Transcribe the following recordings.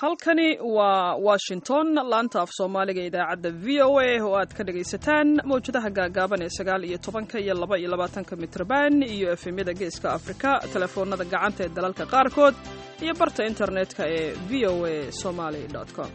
halkani waa washington laanta af soomaaliga idaacadda v o a oo aad ka dhagaysataan mawjadaha gaagaaban ee sagaal iyo tobanka iyo laba iyo labaatanka mitrban iyo efemyada geeska afrika telefoonada gacanta ee dalalka qaarkood iyo barta internetka ee v o a somaly com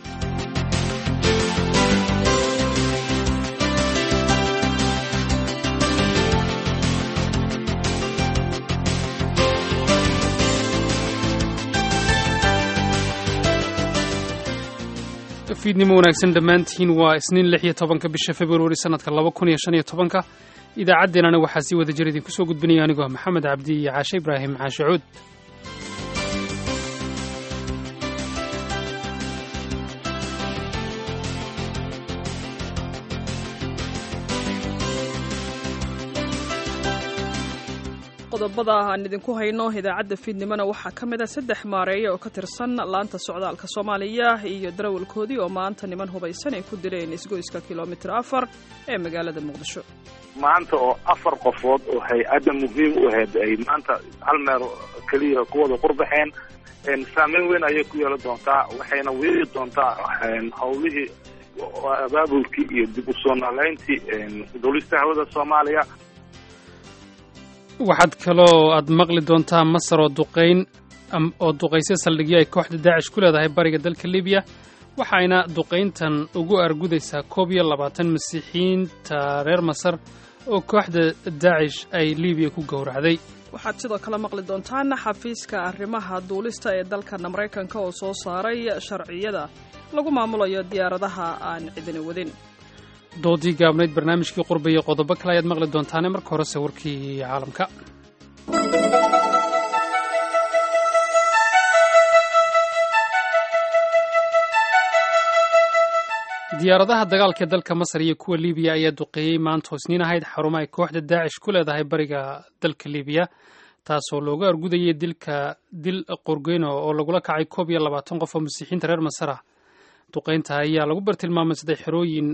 fiidnimo wanaagsan dhammaantiin waa isniin lix iyo tobanka bisha februari sanadka laba kun iyo shan iyo tobanka idaacaddeenana waxaa sii wada jir idinku soo gudbinaya anigoo maxamed cabdi iyo caashe ibraahim caashe cuud qodobada aan idinku hayno idaacadda fiidnimona waxaa ka mid a saddex maareeya oo ka tirsan laanta socdaalka soomaaliya iyo darawalkoodii oo maanta niman hubaysan ay ku dileen isgoyska kilomitir afar ee magaalada muqdisho maanta oo afar qofood oo hay-adda muhiim u ahayd ay maanta hal meel keliya ku wada qurbaxeen saameyn weyn ayay ku yeelan doontaa waxayna weeri doontaa howlihii abaabulkii iyo dib u soo noolayntii duulista hawada soomaaliya waxaad kaloo aad maqli doontaa masar oo duqayn oo duqayse saldhigyo ay kooxda daacish ku leedahay bariga dalka libiya waxayna duqayntan ugu argudaysaa koob iyo labaatan masiixiyiinta reer masar oo kooxda daacish ay libiya ku gowracday waxaad sidoo kale maqli doontaan xafiiska arrimaha duulista ee dalkana maraykanka oo soo saaray sharciyada lagu maamulayo diyaaradaha aan cidina wadin doodii gaabnayd barnaamijkii qurba iyo qodobo kale ayaad maqli doontaane marka horese warkii caalamka diyaaradaha dagaalka ee dalka masar iyo kuwa libiya ayaa duqeeyey maanta hoosniin ahayd xarumo ay kooxda daacish ku leedahay bariga dalka libiya taasoo looga argudayay dilka dil qorgeyno oo lagula kacay koob iyo labaatan qof oo masiixiinta reer masar ah duqaynta ayaa lagu bartilmaamay saddex xerooyin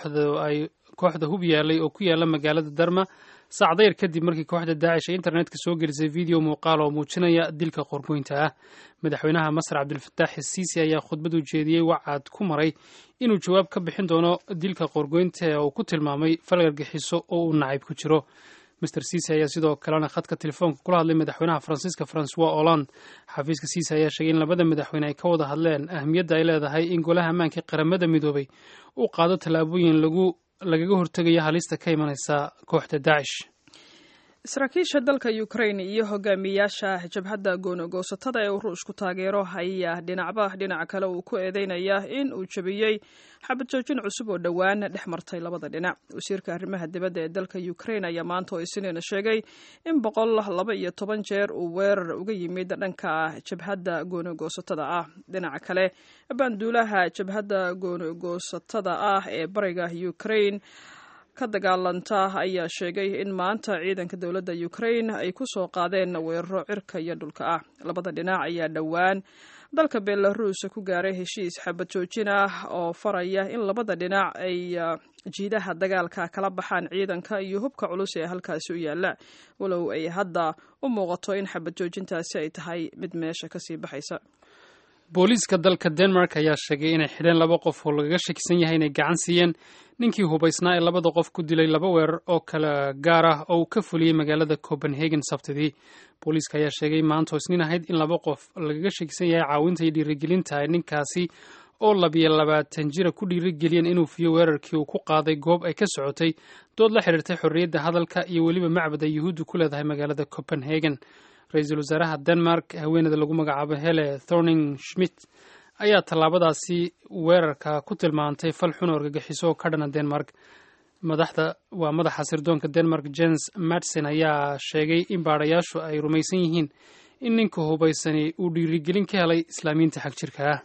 kooxda hub yaalay oo ku yaala magaalada darma saacdayr kadib markii kooxda daacish ay internetka soo gelisay video muuqaal oo muujinaya dilka qorgoynta ah madaxweynaha masar cabdilfataax siisi ayaa khudbad u jeediyey wacaad ku maray inuu jawaab ka bixin doono dilka qorgoynta ee uu ku tilmaamay falgargixiso oo uu nacayb ku jiro master ciise ayaa sidoo kalena khadka telefoonka kula hadlay madaxweynaha faransiiska francois hollande xafiiska ciise ayaa sheegay in labada madaxweyne ay ka wada hadleen ahmiyadda ay leedahay in golaha ammaanka qaramada midoobay uu qaado tallaabooyin lagu lagaga hortegayo halista ka imanaysa kooxda daacish saraakiisha dalka ukraine iyo hogaamiyaasha jabhadda goonogoosatada ee uu ruushku taageero ayaa dhinacba dhinac kale uu ku eedeynaya in uu jabiyey xabad joojin cusub oo dhowaan dhex martay labada dhinac wasiirka arrimaha dibadda ee dalka ukraine ayaa maanta oo isniina sheegay in boqol laba iyo toban jeer uu weerar uga yimid dhanka jabhadda goonogoosatada ah dhinaca kale baanduulaha jabhadda goonogoosatada ah ee bariga ukraine ka dagaalanta ayaa sheegay in maanta ciidanka dowladda ukraine ay ku soo qaadeen weeraro cirka iyo dhulka ah labada dhinac ayaa dhowaan dalka belaruus ku gaaray heshiis xabad joojin ah oo faraya in labada dhinac ay jiidaha dagaalka kala baxaan ciidanka iyo hubka culus ee halkaasi u yaala walow ay hadda u muuqato in xabad joojintaasi ay tahay mid meesha kasii baxaysa booliiska dalka denmark ayaa sheegay inay xidheen laba qof oo lagaga shakisan yahay inay gacan siiyeen ninkii hubaysnaa ee labada qof ku dilay laba weerar oo kala gaar ah oo uu ka fuliyey magaalada copenhagen sabtidii booliiska ayaa sheegay maanta oo isniin ahayd in laba qof lagaga shakisan yahay caawinta iyo dhiirigelinta ay ninkaasi oo labiyo labaatan jira ku dhiirigeliyeen inuu fiyo weerarkii uu ku qaaday goob ay ka socotay dood la xidhiirtay xorriyadda hadalka iyo weliba macbad ay yuhuuddu ku leedahay magaalada copenhagen ra-iisul wasaaraha denmark haweeneyda lagu magacaabo hele thorning schmidt ayaa tallaabadaasi weerarka ku tilmaantay fal xun oo argagixiso oo ka dhana denmark madaxda waa madaxa sirdoonka denmark jens madsen ayaa sheegay in baadhayaashu ay rumaysan yihiin in ninka hubaysani uu dhiirigelin ka helay islaamiyiinta xag jirka ah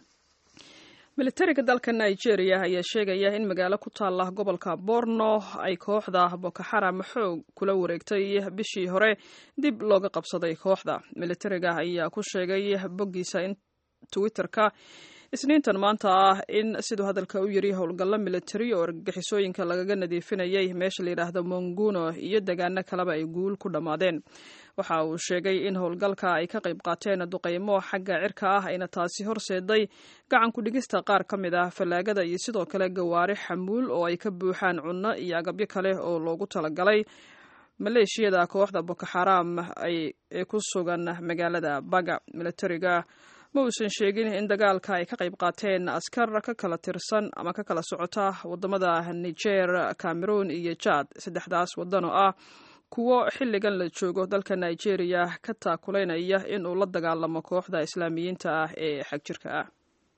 militariga dalka nigeria ayaa sheegaya in magaalo ku taala gobolka borno ay kooxda boko xaram xoog kula wareegtay bishii hore dib looga qabsaday kooxda militariga ayaa ku sheegay boggiisa twitterka isniintan maanta ah in siduu hadalka u yiri howlgallo militari oo argagixisooyinka lagaga nadiifinayay meesha la yidhaahdo monguno iyo degaano kaleba ay guul ku dhammaadeen waxa uu sheegay in howlgalka ay ka qayb qaateen duqaymo xagga cirka ah ayna taasi horseeday gacan ku-dhigista qaar ka mid ah fallaagada iyo sidoo kale gawaari xamuul oo ay ka buuxaan cunno iyo agabyo kale oo loogu talagalay maleeshiyada kooxda boko xaram ee ku sugan magaalada baga militariga ma uusan sheegin in dagaalka ay ka qayb qaateen askar ka kala tirsan ama ka kala socota wadamada niger cameroon iyo jad saddexdaas wadan oo ah kuwo xilligan la joogo dalka nigeria ka taakulaynaya in uu la dagaalamo kooxda islaamiyiinta ah ee xagjirka ah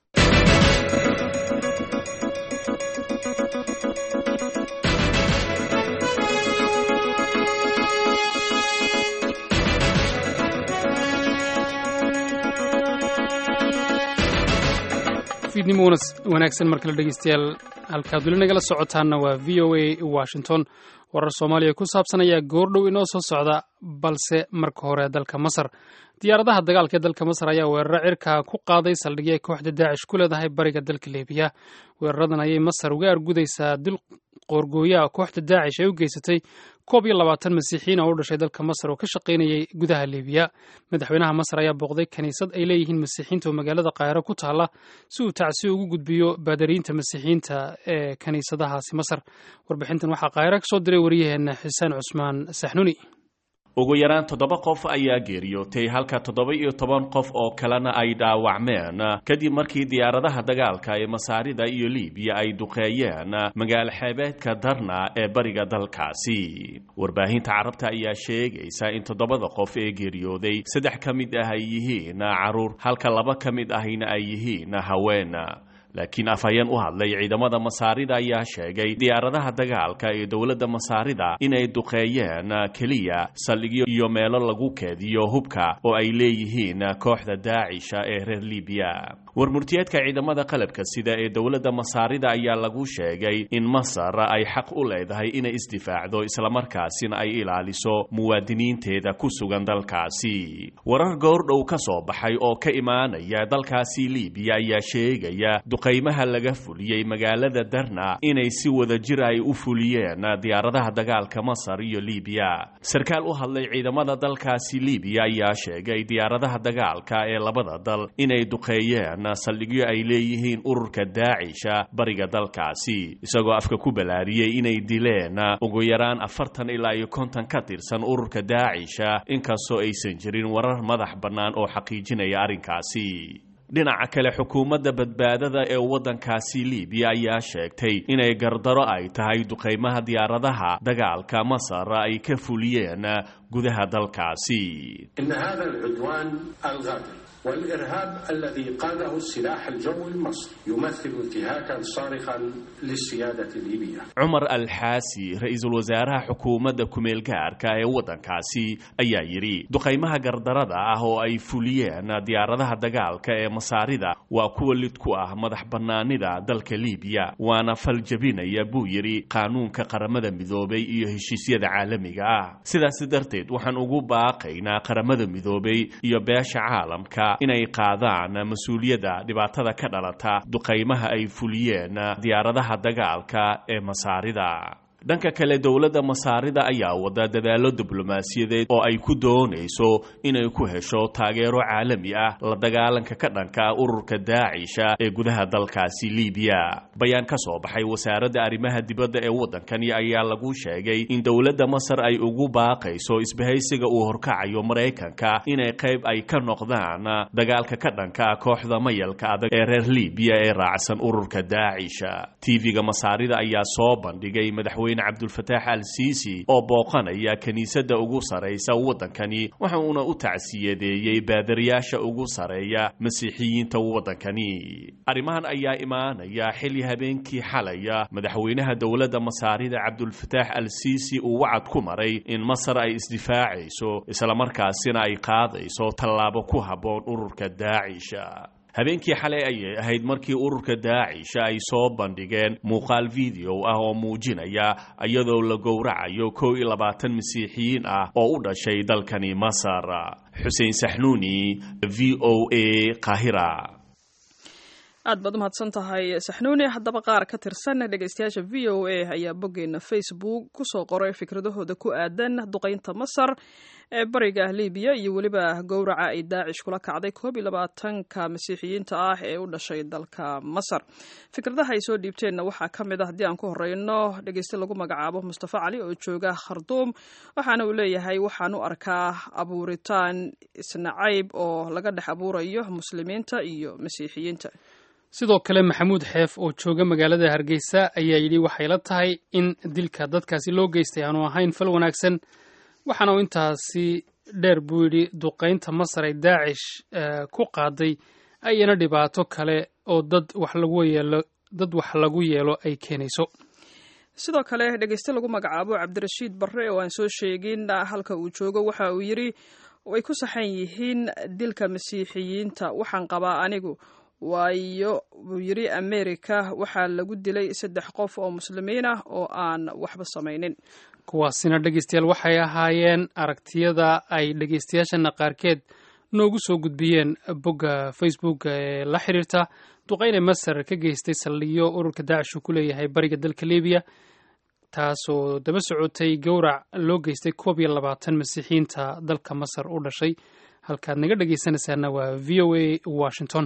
fiidnimo wanaagsan mar kale dhegeystayaal halkaad weli nagala socotaanna waa v o a washington warar soomaaliya ku saabsan ayaa goordhow inoo soo socda balse marka hore dalka masar diyaaradaha dagaalka ee dalka masar ayaa weeraro cirka ku qaaday saldhigyo ay kooxda daacish ku leedahay bariga dalka libiya weeraradan ayay masar uga argudaysaa dil qoorgooyaha kooxda daacish ay u geysatay koob iyo labaatan masiixiyiin oo u dhashay dalka masar oo ka shaqaynayay gudaha libiya madaxweynaha masar ayaa booqday kiniisad ay leeyihiin masiixiinta oo magaalada kaahiro ku taalla si uu tacsi ugu gudbiyo baadariyiinta masiixiyiinta ee kiniisadahaasi masar warbixintan waxaa kaahiro ka soo diray waryaheena xuseen cusmaan saxnuni ugu yaraan toddoba qof ayaa geeriyootay halka toddoba iyo toban qof oo kalena ay dhaawacmeen kadib markii diyaaradaha dagaalka ee masaarida iyo libiya ay duqeeyeen magaalo xeebeedka darna ee bariga dalkaasi warbaahinta carabta ayaa sheegaysa in toddobada qof ee geeriyooday saddex ka mid ah ay yihiin caruur halka laba ka mid ahina ay yihiin haween laakiin afhayeen u hadlay ciidamada masaarida ayaa sheegay diyaaradaha dagaalka ee dowladda masaarida inay duqeeyeen keliya saldhigyo iyo meelo lagu keediyo hubka oo ay leeyihiin kooxda daacisha ee reer libiya warmurtiyeedka ciidamada qalabka sida ee dowladda masaarida ayaa lagu sheegay in masar ay xaq u leedahay inay isdifaacdo islamarkaasina ay ilaaliso muwaadiniinteeda ku sugan dalkaasi warar goordhow ka soo baxay oo ka imaanaya dalkaasi libiya ayaa sheegaya duqaymaha laga fuliyey magaalada darna inay si wada jir ay u fuliyeen diyaaradaha dagaalka masar iyo libiya sarkaal u hadlay ciidamada dalkaasi libiya ayaa sheegay diyaaradaha dagaalka ee labada dal inay duqeeyeen saldhigyo ay leeyihiin ururka daacisha bariga dalkaasi isagoo afka ku balaariyey inay dileen ugu yaraan afartan ilaa iyo konton ka tirsan ururka daacisha inkastoo aysan jirin warar madax bannaan oo xaqiijinaya arrinkaasi dhinaca kale xukuumadda badbaadada ee waddankaasi libiya ayaa sheegtay inay gardaro ay tahay duqaymaha diyaaradaha dagaalka masar ay ka fuliyeen gudaha dalkaasi والإرهاب الذي قاده السلاح الجوي المصري يمثل انتهاكا صارخا للسيادة الليبية cumar alxaasi ra-iisul wasaaraha xukuumadda kumeel gaarka ee waddankaasi ayaa yidhi duqaymaha gardarada ah oo ay fuliyeen diyaaradaha dagaalka ee masaarida waa kuwa lid ku ah madax bannaanida dalka liibiya waana fal jebinaya buu yidhi qaanuunka qaramada midoobay iyo heshiisyada caalamiga ah sidaas darteed waxaan ugu baaqaynaa qaramada midoobay iyo beesha caalamka inay qaadaan mas-uuliyadda dhibaatada ka dhalata duqaymaha ay fuliyeen diyaaradaha dagaalka ee masaarida dhanka kale dowladda masaarida ayaa wada dadaallo diblomaasiyadeed oo ay ku doonayso inay ku hesho taageero caalami ah la dagaalanka ka dhanka ururka daacisha ee gudaha dalkaasi libiya bayaan ka soo baxay wasaaradda arrimaha dibadda ee waddankani ayaa lagu sheegay in dowladda masar ay ugu baaqayso isbahaysiga uu horkacayo maraykanka inay qayb ay ka noqdaan dagaalka ka dhanka kooxda mayalka adag ee reer libiya ee raacsan ururka daacisha tv-ga masaarida ayaa soo bandhigay madaxweyne cabdulfataax al siisi oo booqanaya kiniisadda ugu saraysa waddankani waxa uuna u tacsiyadeeyey baadariyaasha ugu sareeya masiixiyiinta waddankani arrimahan ayaa imaanaya xilli habeenkii xalaya madaxweynaha dowladda masaarida cabdulfataax al siisi uu wacad ku maray in masar ay isdifaacayso islamarkaasina ay qaadayso tallaabo ku habboon ururka daacisha habeenkii xalay ayay ahayd markii ururka daacisha ay soo bandhigeen muuqaal video ah oo muujinaya iyadoo la gowracayo kow iyo labaatan masiixiyiin ah oo u dhashay dalkani masar xuseen saxnuuni v o a qahira aad baad umahadsan tahay saxnuuni haddaba qaar ka tirsan dhegeystayaasha v o a ayaa boggeena facebook kusoo qoray fikradahooda ku aadan duqeynta masar ee bariga libiya iyo weliba gowraca ay daacish kula kacday koob iyo labaatanka masiixiyiinta ah ee u dhashay dalka masar fikradaha ay soo dhiibteenna waxaa ka mid ah haddii aan ku horeyno dhegeyste lagu magacaabo mustafa cali oo jooga kharduum waxaana uu leeyahay waxaan u arkaa abuuritaan isnacayb oo laga dhex abuurayo muslimiinta iyo masiixiyiinta sidoo kale maxamuud xeef oo jooga magaalada hargeysa ayaa yidhi waxay la tahay in dilka dadkaasi loo geystay aanu ahayn fal wanaagsan waxaana uu intaasi dheer buu yidhi duqaynta masar ay daacish ku qaaday ayana dhibaato kale oo dad wax lagu yeelo dad wax lagu yeelo ay keenayso sidoo kale dhegeyste lagu magacaabo cabdirashiid barre oo aan soo sheegin halka uu joogo waxa uu yidhi way ku saxan yihiin dilka masiixiyiinta waxaan qabaa anigu waayo buu yidhi america waxaa lagu dilay saddex qof oo muslimiin ah oo aan waxba samaynin kuwaasina dhegeystayaal waxay ahaayeen aragtiyada ay dhegeystayaashana qaarkeed noogu soo gudbiyeen bogga facebook ee la xiriirta duqeyne masar ka geystay saldhigyo ururka daacish uu ku leeyahay bariga dalka libiya taasoo daba socotay gowrac loo geystay koob iyo labaatan masiixiyiinta dalka masar u dhashay halkaad naga dhegeysanaysaana waa v o a washington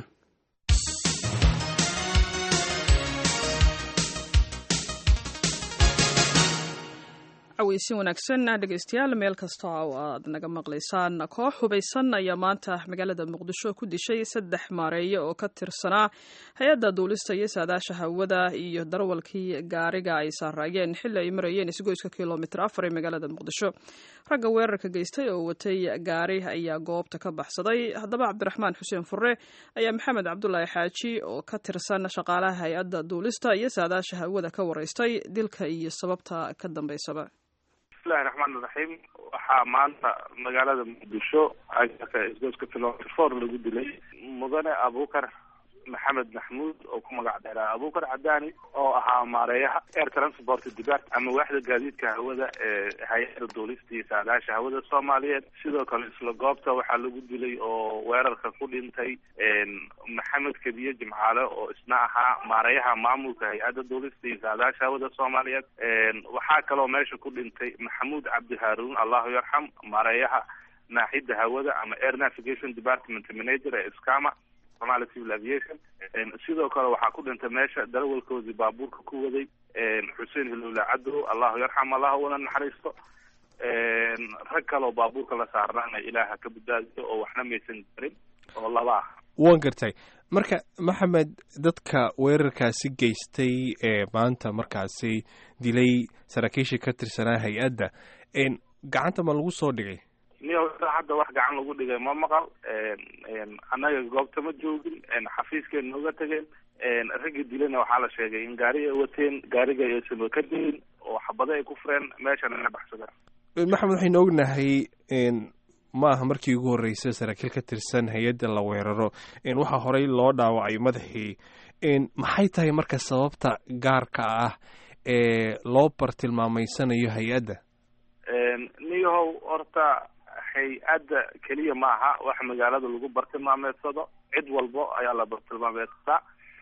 caweysin wanaagsan dhegeystayaal meel kasta oo aad naga maqlaysaan koox hubaysan ayaa maanta magaalada muqdisho ku dishay saddex maareeye oo ka tirsanaa hay-adda duulista iyo saadaasha hawada iyo darwalkii gaariga ay saaraayeen xilli ay marayeen isgoyska kilomitr afar ee magaalada muqdisho ragga weerarka geystay oo watay gaari ayaa goobta ka baxsaday haddaba cabdiraxmaan xuseen fure ayaa maxamed cabdulaahi xaaji oo ka tirsan shaqaalaha hay-adda duulista iyo saadaasha hawada ka wareystay dilka iyo sababta ka dambeysaba bismillahi raxmaan iraxiim waxaa maanta magaalada muqdisho agaka isgoyska kilomitr four lagu dilay mudane abukar maxamed maxmuud oo ku magac dheeraa abukar cadaani oo ahaa maareeyaha air transport depart ama waaxda gaadiidka hawada ee hay-ada duulista iyo saadaasha hawada soomaaliyeed sidoo kale isla goobta waxaa lagu dilay oo weerarka ku dhintay maxamed kediye jimcaale oo isna ahaa maareeyaha maamulka hay-ada duulista iyo saadaasha hawada soomaaliyeed waxaa kaloo meesha ku dhintay maxamuud cabdi haarun allahu yarxam maareeyaha naaxida hawada ama air navigation department manager ee scama somali civil aviation sidoo kale waxaa ku dhintay meesha darawalkoodii baabuurka ku waday xuseen hilowle cadow allahu yarxam allah una naxariisto rag kaleoo baabuurka la saarnaana ilaaha ka badbaadiyo oo waxna maysan garin oo laba ah waan gartay marka maxamed dadka weerarkaasi geystay ee maanta markaasi dilay saraakiishii ka tirsanaa hay-adda gacanta ma lagu soo dhigay niyo hadda wax gacan lagu dhigay ma maqal annaga goobta ma joogin xafiiskeen nooga tageen raggii dilana waxaa la sheegay in gaari ay wateen gaariga aysan ka dilin oo xabado ay ku fureen meeshana na baxsadeen maxamed waxaynu ognahay ma aha markii ugu horreysay saraakiil ka tirsan hay-adda la weeraro waxaa horey loo dhaawacay madaxii maxay tahay marka sababta gaarka ah ee loo bartilmaameysanayo hay-adda niyahow horta hay-adda keliya maaha wax magaalada lagu bartilmaameedsado cid walbo ayaa la bartilmaameedsadaa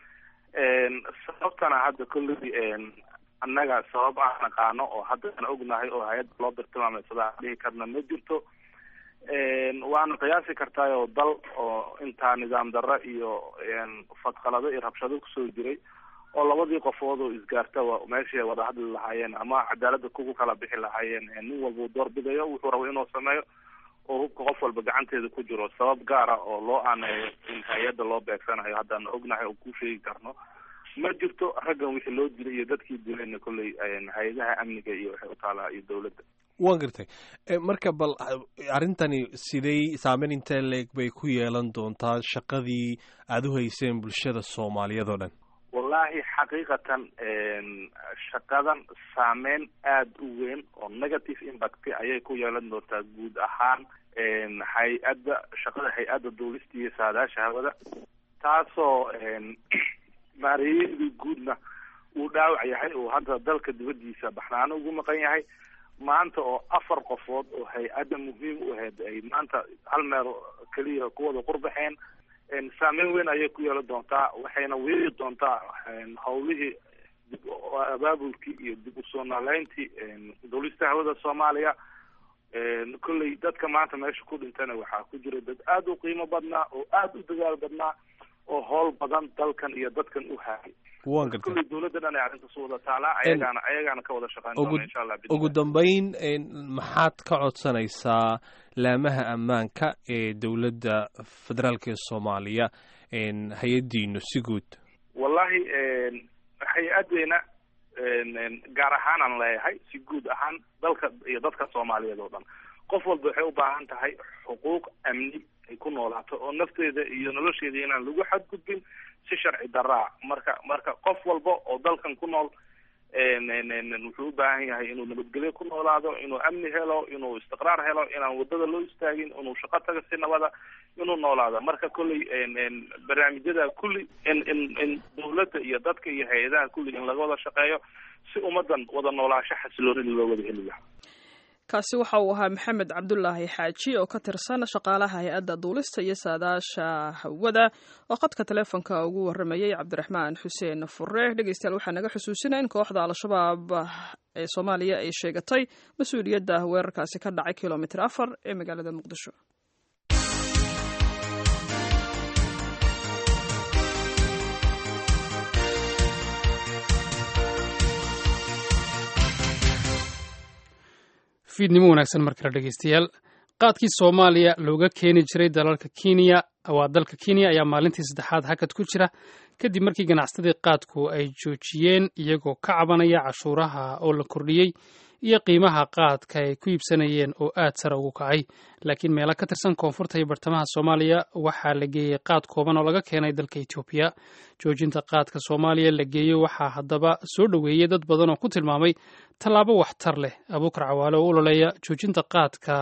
sababtana hadda kolley annaga sabab aan naqaano oo haddaan ognahay oo hay-adda loo bartilmaameedsadaa dhihi karna ma jirto waana qiyaasi kartaayoo dal oo intaa nidaam darro iyo fadqalado iyo rabshado kusoo jiray oo labadii qofood oo isgaartaba meeshii ay wada hadli lahaayeen ama cadaalada kugu kala bixi lahaayeen nin walba uu doorbidayo wuxuu rabo inuu sameeyo oo hubka qof walba gacanteeda ku jiro sabab gaara oo loo aaneeyo in hay-adda loo beegsanayo haddaan ognahay oo ku sheegi karno ma jirto raggan wixii loo dilay iyo dadkii dilayna kolley hay-adaha amniga iyo waxay u taalaa iyo dawladda waan gartay marka bal arrintani siday saameyn intee leeg bay ku yeelan doontaa shaqadii aada u hayseen bulshada soomaaliyeed oo dhan wallahi xaqiiqatan shaqadan saameyn aada u weyn oo negative impact ayay ku yeelan doontaa guud ahaan hay-adda shaqada hay-adda duulista iyo saadaasha hawada taasoo maareeyadii guudna uu dhaawac yahay oo hadda dalka dibadiisa baxnaano ugu maqan yahay maanta oo afar qofood oo hay-adda muhiim u ahayd ay maanta hal meel keliya kuwada qurbaxeen saameyn weyn ayay ku yeeli doontaa waxayna weeri doontaa hawlihii dib abaabulkii iyo dib usoo noolayntii duulista hawada soomaaliya kolley dadka maanta meesha ku dhintana waxaa ku jira dad aada u qiimo badnaa oo aada u dagaal badnaa oo howl badan dalkan iyo dadkan u haayay waan gartay kolley dawladda dhan ay arrintaas wada taalaa ayagaana ayagaana ka wada shaqeyn ugu doona insha allah ugu dambeyn maxaad ka codsanaysaa laamaha ammaanka ee dowladda federaalk ee soomaaliya hay-addiinu si guud wallahi hay-adeena gaar ahaanaan leeyahay si guud ahaan dalka iyo dadka soomaaliyeed oo dhan qof walba waxay u baahan tahay xuquuq amni ay ku noolaato oo nafteeda iyo nolosheeda inaan lagu xadgudbin si sharci daraa marka marka qof walba oo dalkan ku nool wuxuu u baahan yahay inuu nabadgelyo ku noolaado inuu amni helo inuu istiqraar helo inaan wadada loo istaagin inuu shaqo taga si nabada inuu noolaado marka kolley barnaamijyada kulli in in in dawladda iyo dadka iyo hay-adaha kulli in laga wada shaqeeyo si ummadan wada noolaasho xasiloonida loo wada heli lahaa kaasi waxa uu ahaa maxamed cabdulaahi xaaji oo ka tirsan shaqaalaha hay-adda duulista iyo saadaasha hawada oo khadka taleefonka ugu waramayay cabdiraxmaan xuseen fure dhegeystayaal waxaa naga xusuusina in kooxda al-shabaab ee soomaaliya ay sheegatay mas-uuliyadda weerarkaasi ka dhacay kilomitr afar ee magaalada muqdisho fiidnimo wanaagsan mar kale dhegeystayaal qaadkii soomaaliya looga keeni jiray dalalka kenya waa dalka kenya ayaa maalintii saddexaad hakad ku jira kadib markii ganacsatadii qaadku ay joojiyeen iyagoo ka cabanaya cashuuraha oo la kordhiyey iyo qiimaha qaadka ay ku iibsanayeen oo aad sare ugu kacay laakiin meelo ka tirsan koonfurta iyo bartamaha soomaaliya waxaa la geeyey qaad kooban oo laga keenay dalka etoobiya joojinta qaadka soomaaliya la geeyey waxaa haddaba soo dhoweeyey dad badan oo ku tilmaamay tallaabo waxtar leh abuukar cawaale oo u ololeeya joojinta qaadka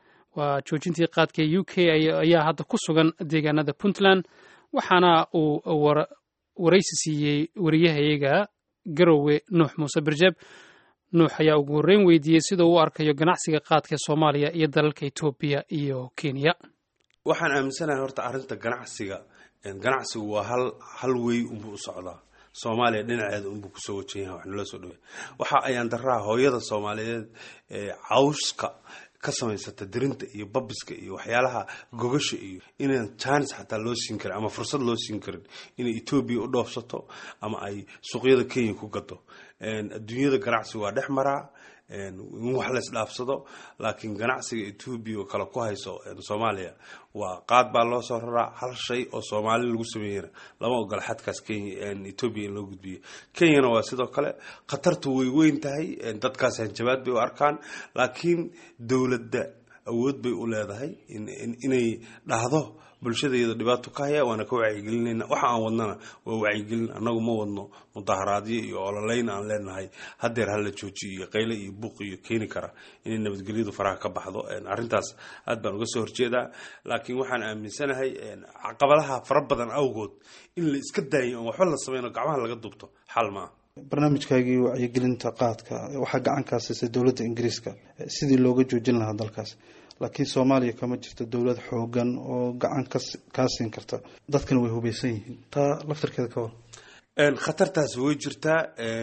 waa joojintii qaadka u k ayaa hadda ku sugan deegaanada puntland waxaana uu waraysi siiyey wariyahayaga garowe nuux muuse birjeeb nuux ayaa ugu horreyn weydiiyey sida uu u arkayo ganacsiga qaadka ee soomaaliya iyo dalalka etoobiya iyo kenya waxaan aaminsanahay horta arrinta ganacsiga ganacsigu waa hal hal wey unbuu u socdaa soomaaliya dhinaceeda unbuu kusoo wajan yahay wax nala soo dhawey waxa ayaan daraa hooyada soomaaliyeed ee cawska ka samaysata dirinta iyo babiska iyo waxyaalaha gogasha iyo inaan jaanis xataa loo siin karin ama fursad loo siin karin inay etoobiya u dhoofsato ama ay suuqyada kenya ku gado adduunyada ganacsi waa dhex maraa in wax la isdhaafsado laakiin ganacsiga etoobiya oo kale ku hayso soomaaliya waa qaad baa loo soo raraa hal shay oo soomaali lagu sameeyana lama ogola xadkaas kenya etoobiya in loo gudbiyo kenyana waa sidoo kale khatartu way weyn tahay dadkaas hanjabaad bay u arkaan laakiin dowladda awood bay u leedahay inay dhahdo bulshadayada dhibaato ka haya waana ka wacyigelinayna waxa aan wadnana waa wacyigelin annagu ma wadno mudaharaadyo iyo ololeyn aan leenahay hadeer hala joojiyo iyo qayle iyo buuq iyo keeni kara inay nabadgelyadu faraha ka baxdo arrintaas aad baan uga soo horjeedaa laakiin waxaan aaminsanahay caqabadaha fara badan awgood in la iska daayo oon waxba la sameyno gacmaha laga dubto xal maaha barnaamijkaagii wacyigelinta qaadka waxaa gacan kaa siisay dowladda ingiriiska sidii looga joojin lahaa dalkaas laakiin soomaaliya kama jirto dowlad xoogan oo gacan kaa siin karta dadkana way hubaysan yihiin taa laftarkeeda ka war khatartaas way jirtaa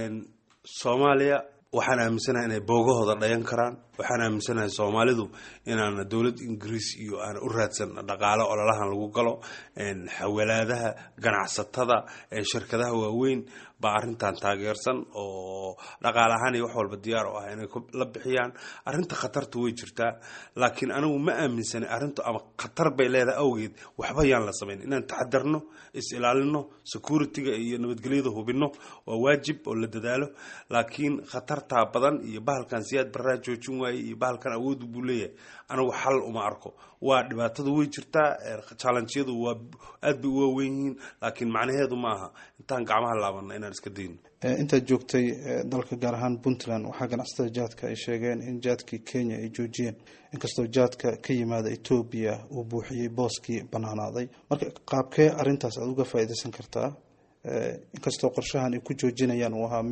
soomaaliya waxaan aaminsanahay inay boogahooda dhayan karaan waxaan aaminsanahay soomaalidu inaana dowlad ingiriis iyo aan u raadsan dhaqaale ololahan lagu galo xawalaadaha ganacsatada shirkadaha waaweyn baa arrintan taageersan oo dhaqaale ahaan iyo wax walba diyaar u ah inay la bixiyaan arrinta khatarta way jirtaa laakiin anigu ma aaminsanay arrintu ama khatar bay leedahay awgeed waxba yaan la samayn inaan taxadarno is ilaalino security-ga iyo nabadgelyada hubino waa waajib oo la dadaalo laakiin khatartaa badan iyo bahalkan siyaad baraa joojin waaye iyo bahalkan awood buu leeyahay anigu xal uma arko waa dhibaatada way jirtaa challengeyadu waa aad bay u waaweyn yihiin laakiin macnaheedu ma aha intaan gacmaha laabana inaan iska dayno intaad joogtay dalka gaar ahaan puntland waxaa ganacsatada jaadka ay sheegeen in jaadkii kenya ay joojiyeen inkastoo jaadka ka yimaada etoobiya uu buuxiyey booskii banaanaaday marka qaabkee arintaas aada uga faa'iidaysan kartaa inkastoo qorshahan ay ku joojinayaan uu ahaa mid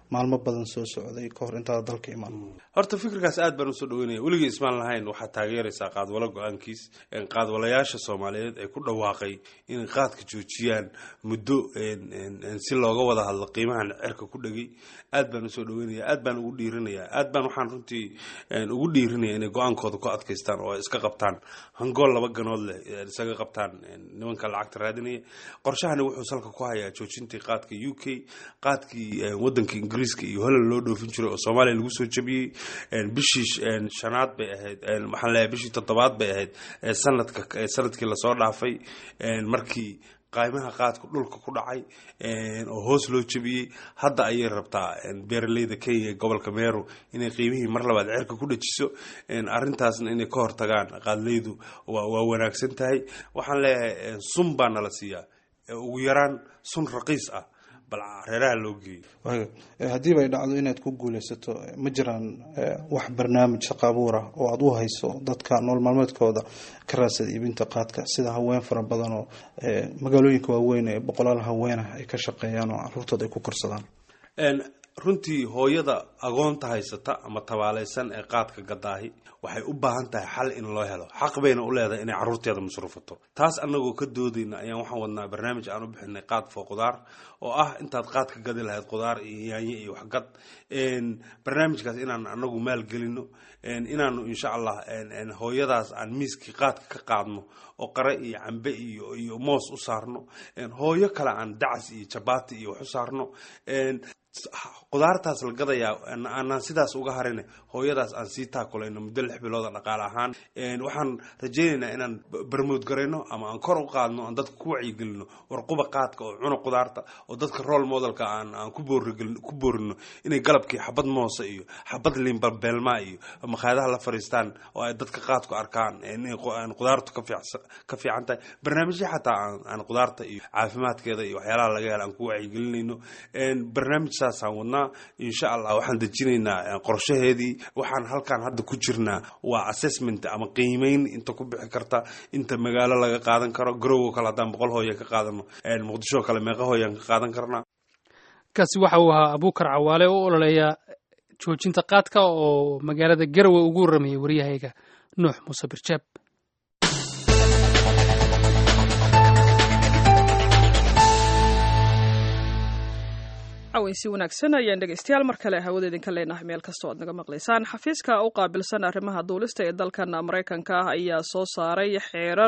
maalmo badan soo socday ka hor intaada dalka imaan horta fikirkaas aad baan usoo dhaweynaya weligii ismaan lahayn waxaad taageeraysaa qaadwalo go-aankiis qaadwalayaasha soomaaliyeed ee ku dhawaaqay inay qaadka joojiyaan muddo si looga wada hadlo qiimahan cerka ku dhegay aad baan usoo dhaweynaya aad baan ugu dhiirinaya aad baan waxaan runtii ugu dhiirinaya inay go-aankooda ku adkaystaan oo ay iska qabtaan hangool laba ganood leh isaga qabtaan nimanka lacagta raadinaya qorshahani wuxuu salka ku hayaa joojintii qaadka u k qaadkii wadanka ingiriiska iyo holland loo dhoofin jiray oo soomaaliya lagu soo jabiyey bishii shanaad bay ahayd waxaan leeyahay bishii toddobaad bay ahayd sanadka sanadkii lasoo dhaafay markii qaymaha qaadku dhulka ku dhacay oo hoos loo jabiyey hadda ayay rabtaa beeraleyda kenya ee gobolka meru inay qiimihii mar labaad cerka ku dhajiso arintaasna inay ka hortagaan qaadleydu waa wanaagsan tahay waxaan leeyahay sun baa nala siiyaa ugu yaraan sun raqiis ah bal reeraha loo geeyo haddiiba ay dhacdo inaad ku guuleysato ma jiraan wax barnaamij shaqo abuur ah oo aada u hayso dadka nool maalmeedkooda ka raadsada iibinta qaadka sida haween fara badan oo magaalooyinka waaweyn ee boqolaal haweenah ay ka shaqeeyaan oo caruurtooda ay ku korsadaan runtii hooyada agoonta haysata ama tabaaleysan ee qaadka gadaahi waxay u baahan tahay xal in loo helo xaq bayna u leedahay inay caruurteeda masruufato taas anagoo ka doodayna ayaan waxaan wadnaa barnaamij aan u bixinay qaad foo qudaar oo ah intaad qaad ka gadi lahayd qudaar iyo yaanye iyo waxgad barnaamijkaas inaan anagu maalgelino inaanu insha allah hooyadaas aan miiskii qaadka ka qaadno oo qare iyo cambe iyo iyo moos u saarno hooyo kale aan dacas iyo jabaati iyo wax u saarno qudaartaas la gadayaa aanaan sidaas uga harin hooyadaas aan sii taakulayno muddo lix bilooda dhaqaale ahaan waxaan rajaynaynaa inaan barmood garayno ama aan kor u qaadno aan dadka ku wacyigelino warquba qaadka oo cuna qudaarta oo dadka role modelka aan aan ku boorino inay galabkii xabad moose iyo xabad liinbalbeelma iyo makhaayadaha la fariistaan oo ay dadka qaadku arkaan inay qudaartu ka fiican tahay barnaamijya xataa aan qudaarta iyo caafimaadkeeda iyo waxyaalaha laga hela aan ku wacyigelinayno barnaamij saasaan wadnaa insha allah waxaan dejinaynaa qorshaheedii waxaan halkaan hadda ku jirnaa waa assessment ama qiimeyn inta ku bixi karta inta magaalo laga qaadan karo garowo kale haddaan boqol hooya ka qaadano muqdisho kale meeqa hooyaan ka qaadan karnaa kaasi waxa uu ahaa abuukar cawaale oo ololeeya joojinta qaadka oo magaalada garowe ugu warramayay waryahayga nuux muuse birjaab si wanaagsan ayaan dhegeystayaal mar kale hawada idinka leenahay meel kastoo aad naga maqlaysaan xafiiska u qaabilsan arrimaha duulista ee dalkan maraykanka ah ayaa soo saaray xeerar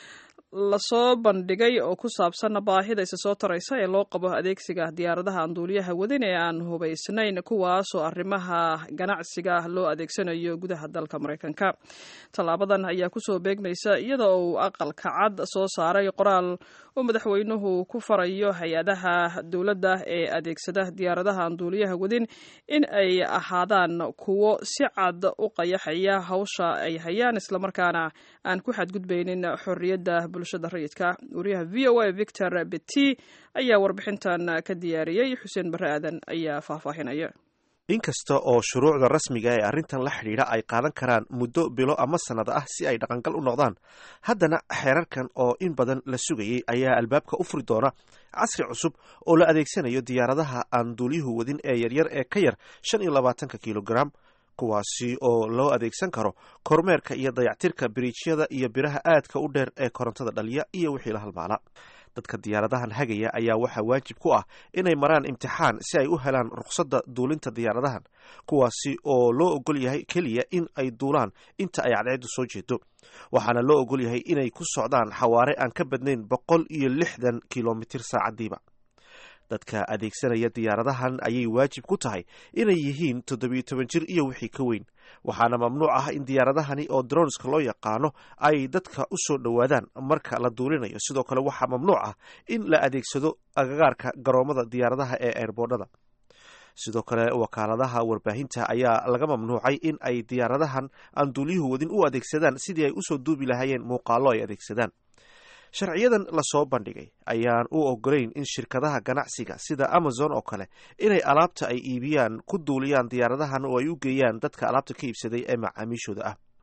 lasoo bandhigay oo ku saabsan baahida isa soo taraysa ee loo qabo adeegsiga diyaaradaha aan duuliyaha wadin ee aan hubaysnayn kuwaasoo arrimaha ganacsiga loo adeegsanayo gudaha dalka maraykanka tallaabadan ayaa kusoo beegmaysa iyada oo uu aqalka cad soo saaray qoraal uu madaxweynuhu ku farayo hay-adaha dowladda ee adeegsada diyaaradaha aan duuliyaha wadin in ay ahaadaan kuwo si cad u qayaxaya hawsha ay hayaan islamarkaana aan ku xadgudbaynin xorriyadda bulshada rayidka wariyaha v o a victor beti ayaa warbixintan ka diyaariyey xuseen barre aadan ayaa faahfaahinaya inkasta oo shuruucda rasmiga ee arrintan la xidhiidha ay qaadan karaan muddo bilo ama sannad ah si ay dhaqangal u noqdaan haddana xeerarkan oo in badan la sugayey ayaa albaabka u furi doona casri cusub oo la adeegsanayo diyaaradaha aan duuliyuhu wadin ee yaryar ee ka yar shan iyo labaatanka kilogram kuwaasi oo loo adeegsan karo kormeerka iyo dayactirka biriijyada iyo biraha aadka u dheer ee korontada dhaliya iyo wixii la halmaala dadka diyaaradahan hagaya ayaa waxaa waajib ku ah inay maraan imtixaan si ay u helaan rukhsadda duulinta diyaaradahan kuwaasi oo loo ogol yahay keliya in ay duulaan inta ay cadceeddu soo jeedo waxaana loo ogol yahay inay ku socdaan xawaare aan ka badnayn boqol iyo lixdan kilomitir saacadiiba dadka adeegsanaya diyaaradahan ayay waajib ku tahay inay yihiin toddobiyo toban jir iyo wixii ka weyn waxaana mamnuuc ah in diyaaradahani oo dronska loo yaqaano ay dadka u soo dhowaadaan marka la duulinayo sidoo kale waxaa mamnuuc ah in la adeegsado agagaarka garoomada diyaaradaha ee eerboodhada sidoo kale wakaaladaha warbaahinta ayaa laga mamnuucay in ay diyaaradahan aan duuliyuhu wadin u adeegsadaan sidii ay usoo duubi lahaayeen muuqaallo ay adeegsadaan sharciyadan lasoo bandhigay ayaan u ogolayn in shirkadaha ganacsiga sida amazon oo kale inay alaabta ay iibiyaan ku duuliyaan diyaaradahan oo ay u geeyaan dadka alaabta ka iibsaday ee macaamiishooda ah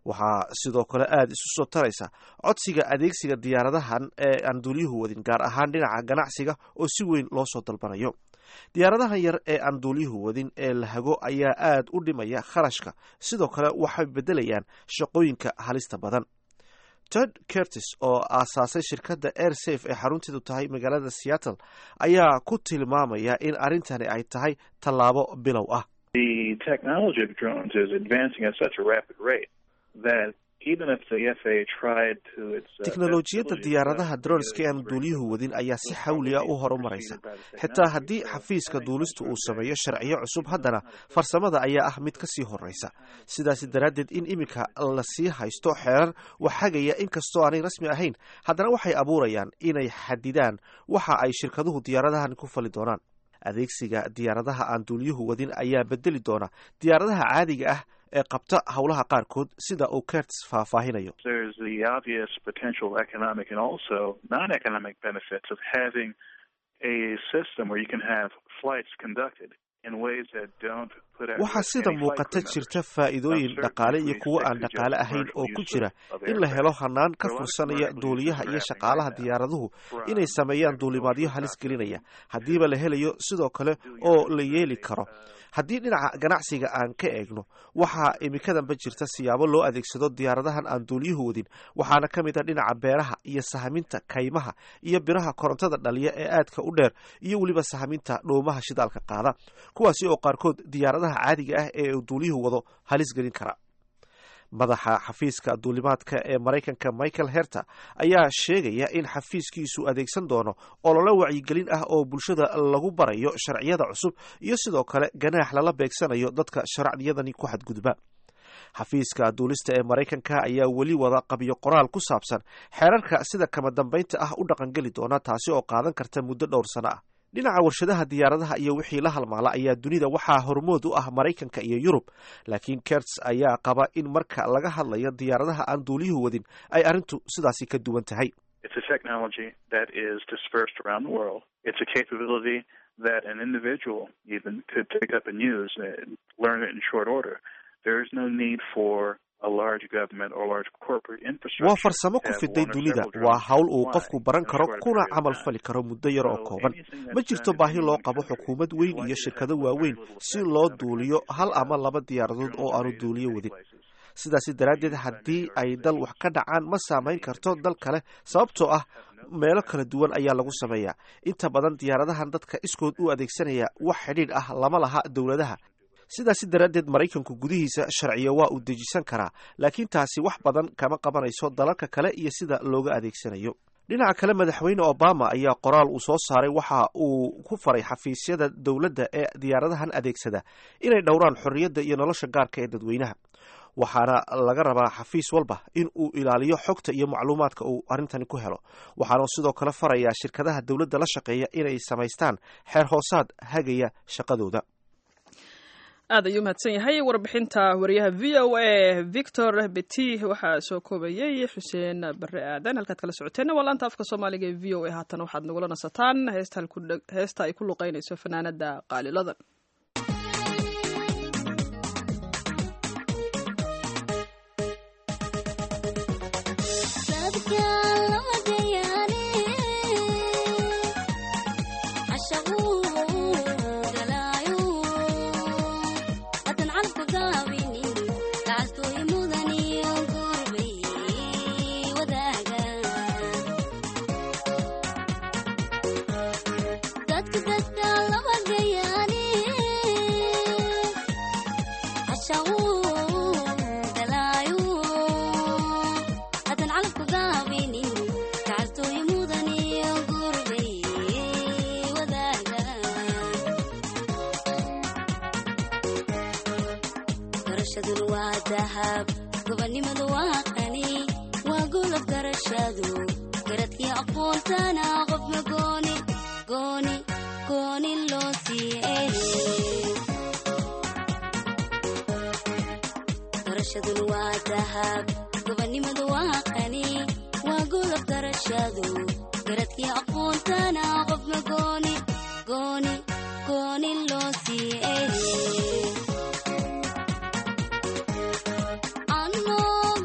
waxaa sidoo kale aada isu soo taraysa codsiga adeegsiga diyaaradahan ee aan duuliyuhu wadin gaar ahaan dhinaca ganacsiga oo si weyn loo soo dalbanayo diyaaradahan yar ee aan duuliyuhu wadin ee la hago ayaa aada u dhimaya kharashka sidoo kale waxay beddelayaan shaqooyinka halista badan ted curtis oo aasaasay shirkadda air safe ee xarunteedu tahay magaalada seattle ayaa ku tilmaamaya in arrintani ay tahay tallaabo bilow ah teknolojiyadda diyaaradaha dronska ee aan duuliyuhu wadin ayaa si xawliya u horumaraysa xitaa haddii xafiiska duulistu uu sameeyo sharciyo cusub haddana farsamada ayaa ah mid ka sii horreysa sidaasi daraaddeed in iminka lasii haysto xeerar waxagaya inkastoo aanay rasmi ahayn haddana waxay abuurayaan inay xadidaan waxa ay shirkaduhu diyaaradahan ku fali doonaan adeegsiga diyaaradaha aan duuliyuhu wadin ayaa bedeli doona diyaaradaha caadiga ah ee qabta howlaha qaarkood sida uu kerts faahfaahinayo waxaa sida muuqata jirta faa'iidooyin dhaqaale iyo kuwo aan dhaqaale ahayn oo ku jira in la helo hanaan ka fursanaya duuliyaha iyo shaqaalaha diyaaraduhu inay sameeyaan duulimaadyo halis gelinaya haddiiba la helayo sidoo kale oo la yeeli karo haddii dhinaca ganacsiga aan ka eegno waxaa imikadanba jirta siyaabo loo adeegsado diyaaradahan aan duuliyuhu wadin waxaana ka mid a dhinaca beeraha iyo sahaminta kaymaha iyo biraha korontada dhaliya ee aadka u dheer iyo weliba sahaminta dhoomaha shidaalka qaada kuwaasi oo qaarkood diyaaradaha caadiga ah ee uu duuliyuhu wado halis gelin kara madaxa xafiiska duulimaadka ee maraykanka michael herter ayaa sheegaya in xafiiskiisu adeegsan doono olole wacyigelin ah oo bulshada lagu barayo sharciyada cusub iyo sidoo kale ganaax lala beegsanayo dadka sharciyadani ku xadgudba xafiiska duulista ee maraykanka ayaa weli wada qabyo qoraal ku saabsan xeerarka sida kama dambaynta ah u dhaqangeli doona taasi oo qaadan karta muddo dhowr sano ah dhinaca warshadaha diyaaradaha iyo wixii la halmaala ayaa dunida waxaa hormood u ah maraykanka iyo yurub laakiin kerts ayaa qaba in marka laga hadlayo diyaaradaha aan duuliyuhu wadin ay arrintu sidaasi ka duwan tahay waa farsamo ku fiday dunida waa hawl uu qofku baran karo kuna camal fali karo muddo yar oo kooban ma jirto baahi loo qabo xukuumad weyn iyo shirkado waaweyn si loo duuliyo hal ama laba diyaaradood oo aanu duuliyo wadin sidaasi daraaddeed haddii ay dal wax ka dhacaan ma saamayn karto dal kale sababtoo ah meelo kala duwan ayaa lagu sameeyaa inta badan diyaaradahan dadka iskood u adeegsanaya wax xidhiidh ah lama laha dowladaha sidaasi daraaddeed maraykanku gudihiisa sharciyo waa uu dejisan karaa laakiin taasi wax badan kama qabanayso dalalka kale iyo sida looga adeegsanayo dhinaca kale madaxweyne obama ayaa qoraal uu soo saaray waxa uu ku faray xafiisyada dowladda ee diyaaradahan adeegsada inay dhowraan xorriyadda iyo nolosha gaarka ee dadweynaha waxaana laga rabaa xafiis walba in uu ilaaliyo xogta iyo macluumaadka uu arrintani ku helo waxaana sidoo kale farayaa shirkadaha dowladda la shaqeeya inay samaystaan xeer hoosaad hagaya shaqadooda aad ayuu mahadsan yahay warbixinta wariyaha v o a victor beti waxaa soo koobayay xuseen bare aadan halkaad kala socoteenna waa laanta afka soomaaliga ee v o a haatan waxaad nagula nasataan heesta ay ku luqeynayso fanaanada qaaliladan Ano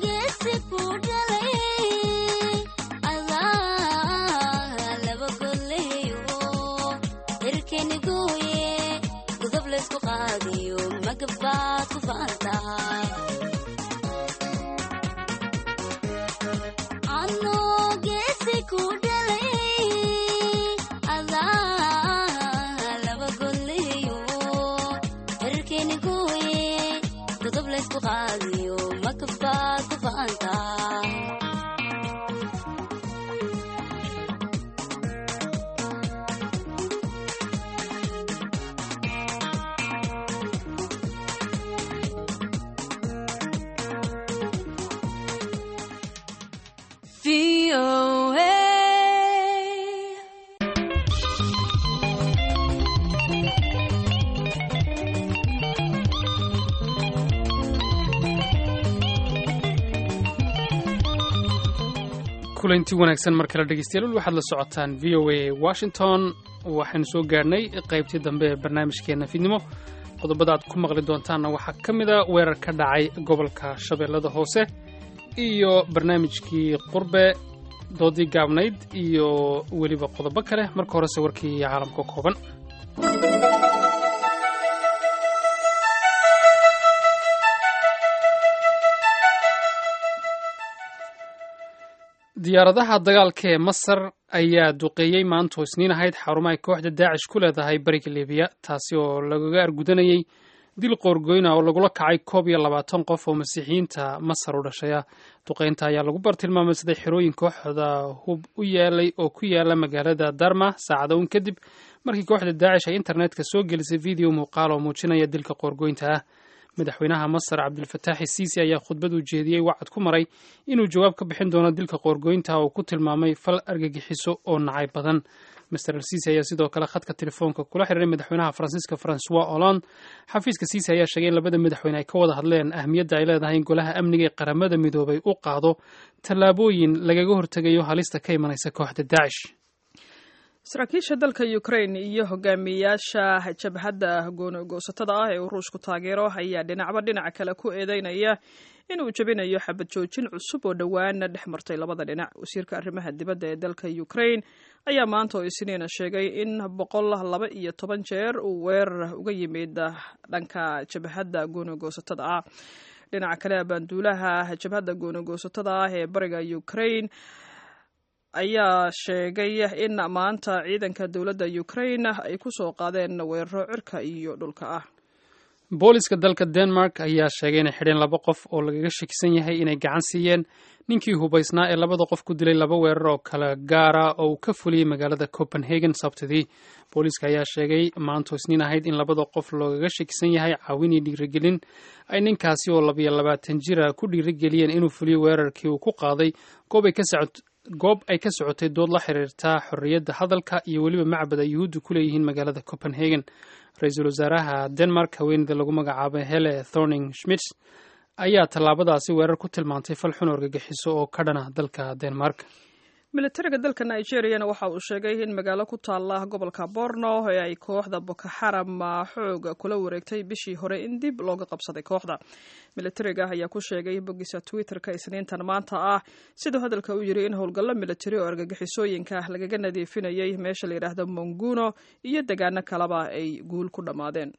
VOA. kulanti wanaagsan mar kale dhegeystayaal waxaad la socotaan v o a washington waxaynu soo gaadhnay qaybtii dambe ee barnaamijkeena fidnimo qodobada aad ku maqli doontaanna waxaa ka mid a weerar ka dhacay gobolka shabeellada hoose iyo barnaamijkii qurbe doodii gaabnayd iyo weliba qodobo kale marka horese warkii caalamka kooban diyaaradaha dagaalka ee masar ayaa duqeeyey maanta isniin ahayd xarumo ay kooxda daacish ku leedahay bariga libiya taasi oo lagaga argudanayey dil qoorgoyna oo lagula kacay koob iyo labaatan qof oo masiixiyiinta masar u dhashaya duqeynta ayaa lagu bartilmaameysaday xerooyin kooxda hub u yaalay oo ku yaala magaalada darma saacada un kadib markii kooxda daacish ay internetka soo gelisay video muuqaal oo muujinaya dilka qoorgoynta ah madaxweynaha masar cabdilfataaxi siisi ayaa khudbad u jeediyey wacad ku maray inuu jawaab ka bixin doono dilka qoorgoynta oo ku tilmaamay fal argagixiso oo nacay badan master al siisi ayaa sidoo kale khadka telefoonka kula xiriiray madaxweynaha faransiiska francois hollande xafiiska siisi ayaa sheegay in labada madaxweyne ay ka wada hadleen ahmiyadda ay leedahay in golaha amniga ee qaramada midoobay u qaado tallaabooyin lagaga hortegayo halista ka imanaysa kooxda daacish saraakiisha dalka ukraine iyo hogaamiyayaasha jabhadda goonogoosatada ah ee uu ruushku taageero ayaa dhinacba dhinac kale ku eedeynaya inuu jebinayo xabad joojin cusub oo dhowaana dhex martay labada dhinac wasiirka arrimaha dibadda ee dalka ukraine ayaa maanta oo isniina sheegay in boqol laba iyo toban jeer uu weerar uga yimid dhanka jabhadda goonogoosatada ah dhinaca kale abaanduulaha jabhadda goonogoosatada ah ee bariga ukraine ayaa sheegay in maanta ciidanka dowladda ukraine ay ku soo qaadeen weeraro cirka iyo dhulka ah booliska dalka denmark ayaa sheegay inay xidheen laba qof oo lagaga shakisan yahay inay gacan siiyeen ninkii hubaysnaa ee labada qof ku dilay laba weerar oo kala gaara oo uu ka fuliyey magaalada copenhagen sabtidii booliiska ayaa sheegay maanto isniin ahayd in labada qof loogaga shakisan yahay caawin iyo dhiirigelin ay ninkaasi oo labayo labaatan jira ku dhiirigeliyeen inuu fuliyo weerarkii uu ku qaaday goob ay ka socot goob ay ka socotay dood la xiriirta xorriyadda hadalka iyo weliba macbad ay yuhuuddu ku leeyihiin magaalada copenhagen ra-iisul wasaaraha denmark haweeneyda lagu magacaabay hele thorning schmits ayaa tallaabadaasi weerar ku tilmaantay fal xun argagixiso oo ka dhana dalka denmark militariga dalka nigeriyana waxa uu sheegay in magaalo ku taala gobolka borno ee ay kooxda boko xaram xooga kula wareegtay bishii hore in dib looga qabsaday kooxda militariga ayaa ku sheegay bogisa twitterka isniintan maanta ah siduu hadalka u yiri in howlgallo militari oo argagixisooyinka lagaga nadiifinayay meesha la yidhaahdo monguno iyo degaano kaleba ay guul ku dhammaadeen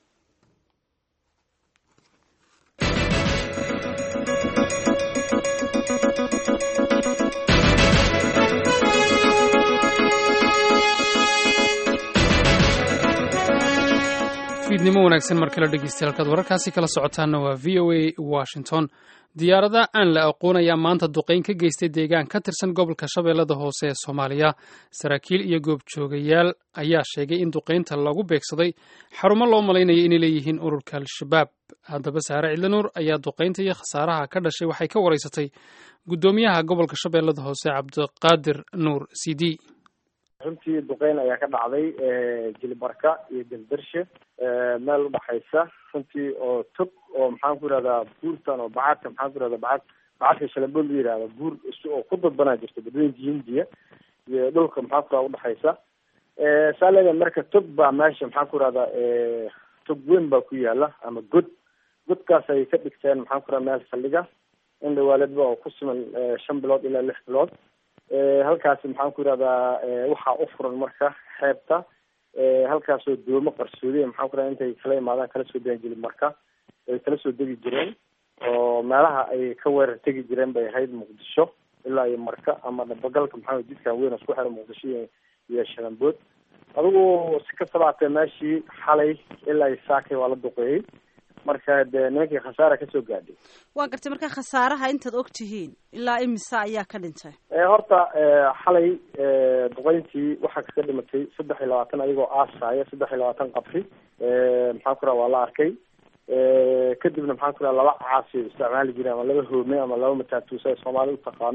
fiidnimo wanaagsan mar kale dhegeystayaal halkaad wararkaasi kala socotaanna waa v o a washington diyaarada aan la aqoon ayaa maanta duqeyn ka geystay deegaan ka tirsan gobolka shabeellada hoose ee soomaaliya saraakiil iyo goobjoogayaal ayaa sheegay in duqeynta lagu beegsaday xarumo loo malaynayo inay leeyihiin ururka al-shabaab haddaba saare cidlanuur ayaa duqeynta iyo khasaaraha ka dhashay waxay ka wareysatay guddoomiyaha gobolka shabeellada hoose cabdiqaadir nuur c d runtii duqeyn ayaa ka dhacday jilibarka iyo galdarshe meel udhaxaysa runtii oo tog oo maxaan ku yihahdaa buurtan oo bacadka maxaan ku yihahda bacad bacadka shalabood la yihahda buur oo ku dadbanaa jirta badweynka hindiya iyo dhulka maxaan ku yahada udhaxaysa saa leedahay marka tog baa meesha maxaan ku yihahdaa tog weyn baa ku yaala ama god godkaas ay ka dhigteen maxaan ku yihahda meel saldhiga in dhawaaledba oo ku siman shan bilood ilaa lix bilood halkaasi maxaan ku yihahdaa waxaa u furan marka xeebta halkaasoo doomo qarsoodiya maxaan ku yihahda intay kala imaadaan kala soo degi jirin marka ay kala soo degi jireen oo meelaha ay ka weerar tegi jireen bay ahayd muqdisho ilaa iyo marka ama dhabagalka maxaa jidkan weyn isku xira muqdisho iyo iyo shalambood adigu si kastaba hatee meeshii xalay ilaa iyo saakay waa la duqeeyey marka dee nimankii khasaara kasoo gaadhay waa gartay marka khasaaraha intaad og tihiin ilaa imisa ayaa ka dhintay horta xalay duqeyntii waxaa kaga dhimatay saddex iyo labaatan ayagoo aasaaya saddex iyo labaatan qabri maxaan ku raha waa la arkay kadibna maxaan ku raha laba caasi isticmaali jireen ama laba hoome ama laba mataatuusa ay soomaali utaqaano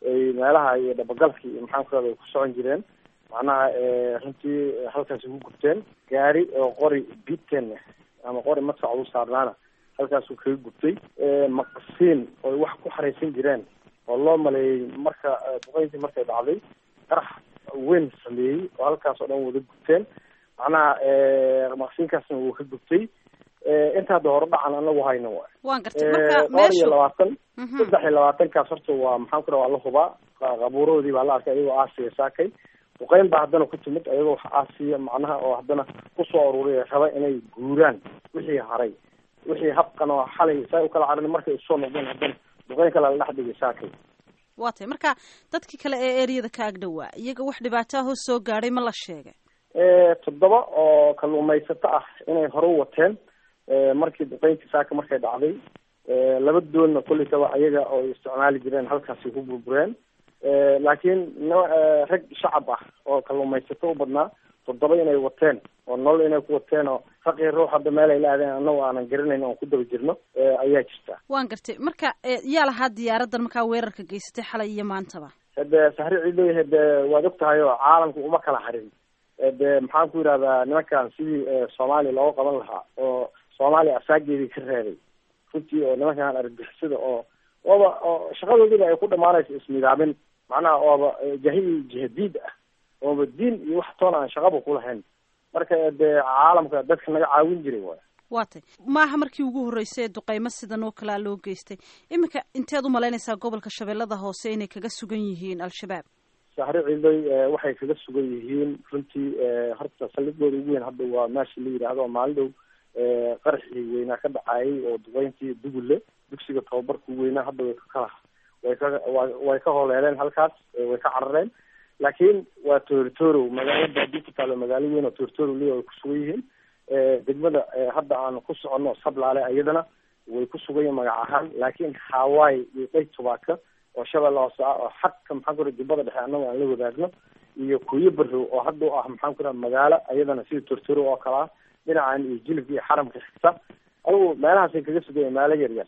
ay meelaha iyo dhabagalka iyo maxaan ku rahda ay ku socon jireen macnaha runtii halkaasi ku gubteen gaari oo qori biten ama qori madfac u saarnaana halkaasuu kaga gubtay maqasiin oy wax ku xaraysan jireen oo loo maleeyey marka duqeyntii markay dhacday qarax weyn sameeyey oo halkaas oo dhan wada gubteen macnaha maqsiinkaasna wuu ka gubtay inta hadda hore dhacan anagu hayno waay waan gartay marka dhowr iyo meeshu labaatan saddex iyo labaatankaas horta waa maxaan ku raha waa la hubaa qabuurahoodii baa la arkay ayagoo aasiya saakay duqeyn baa haddana ku timid ayagoo wax aasiya macnaha oo haddana kusoo aruuriya raba inay guuraan wixii haray wixii habkan oo xalay saa u kala carin markay usoo noqdeen haddana duqeyn kale la dhex dhigay saakay waa tay marka dadkii kale ee ereyada ka ag dhowaa iyaga wax dhibaato ah oo soo gaadhay ma la sheegay toddoba oo kalluumaysato ah inay hore u wateen markii duqeyntii saaka markay dhacday laba doonna kolleysaba ayaga oo isticmaali jireen halkaasi ku burbureen laakiin n rag shacab ah oo kalluumaysato u badnaa toddoba inay wateen oo nolol inay ku wateen oo raqii ruux hadda meel ay la aadeen annago aanan garanayn oon ku daba jirno ayaa jirta waan gartay marka yaa lahaa diyaaraddan markaa weerarka geysatay xalay iyo maantaba hade sahri ciidoy hade waad og tahay oo caalamka uma kala harin de maxaan ku yidhahdaa nimankan sidii soomaaliya looga qaban lahaa oo soomaaliya asaageedii ka reebay runtii oo nimankan argixisada oo ooba oo shaqadoodiiba ay ku dhamaanayso isnidaamin macnaha ooba jahili jihadiid ah ooba diin iyo wax toona aan shaqaba kulahayn marka dee caalamka dadka naga caawin jiray waay waa tay maaha markii ugu horreysay ee duqeymo sidan oo kalea loo geystay iminka inteed u malaynaysaa gobolka shabeellada hoose inay kaga sugan yihiin al-shabaab sahri ciidoy waxay kaga sugan yihiin runtii horta saldhigooda ugu weyn hadda waa meesha la yidhaahdo maalin dhow qaraxii weynaa ka dhacayay oo duqeyntii dugulle dugsiga tababarka weynaa hadda way ka kala way ka way ka hooleeleen halkaas way ka carareen laakiin waa toritorow magaalo baadi ku taalo magaalo weyn oo toritorow leya way ku sugan yihiin degmada hadda aan ku soconno sablaale iyadana way ku sugan yihiin magac ahaan laakiin hawaii iyo dhey tubaaka oo shabeelle hoose ah oo xadka maxaan ku raha jubbada dhexe annago aan la wadaagno iyo kuyo barrow oo hadda u ah maxaan ku raha magaalo iyadana sida tortorow oo kale ah dhinacan iyo jilibka iyo xaramka xigta adugu meelahaasay kaga sugaya meelo yaryar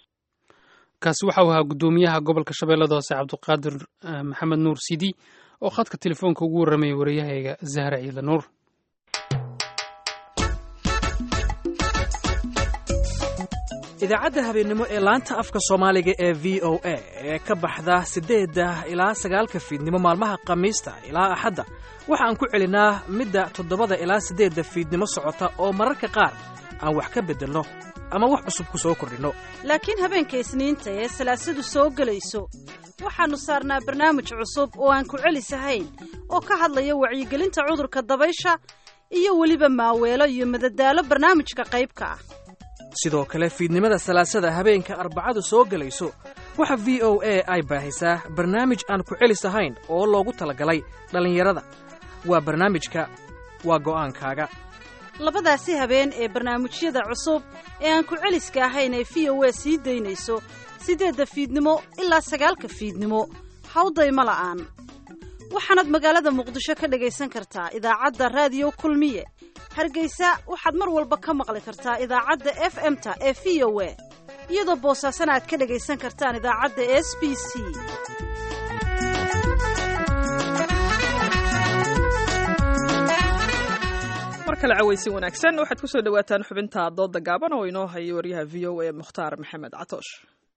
kaasi waxa uu ahaa guddoomiyaha gobolka shabeellada hoose cabdiqaadir maxamed nuur sidi oo khadka telefoonka ugu warramayay wariyahayga zahra ciidla nuur idaacadda habeennimo ee laanta afka soomaaliga ee v o a ee ka baxda siddeedda ilaa sagaalka fiidnimo maalmaha khamiista ilaa axadda waxa aan ku celinaa midda toddobada ilaa siddeedda fiidnimo socota oo mararka qaar aan wax ka beddelno ama wax cusub ku soo kordhinno laakiin habeenka isniinta ee salaasadu soo gelayso waxaannu saarnaa barnaamij cusub oo aan ku celisahayn oo ka hadlaya wacyigelinta cudurka dabaysha iyo weliba maaweelo iyo madadaalo barnaamijka qaybka ah sidoo kale fiidnimada salaasada habeenka arbacadu soo gelayso waxa v o a ay baahisaa barnaamij aan ku celis ahayn oo loogu talagalay dhallinyarada waa barnaamijka waa go'aankaaga labadaasi habeen ee barnaamijyada cusub ee aan ku celiska ahayn ee v o a sii daynayso siddeedda fiidnimo ilaa sagaalka fiidnimo hawdayma la'aan waxaanaad magaalada muqdisho ka dhagaysan kartaa idaacadda raadiyo kulmiye hargeysa waxaad mar walba ka maqli kartaa idaacadda f m-ta ee v o a iyadoo boosaasana aad ka dhagaysan kartaan idaacadda s b c mar kale cawaysin wanaagsan waxaad ku soo dhowaataan xubinta dooda gaaban oo inoo hayo waryaha v o a mukhtaar maxamed catoosh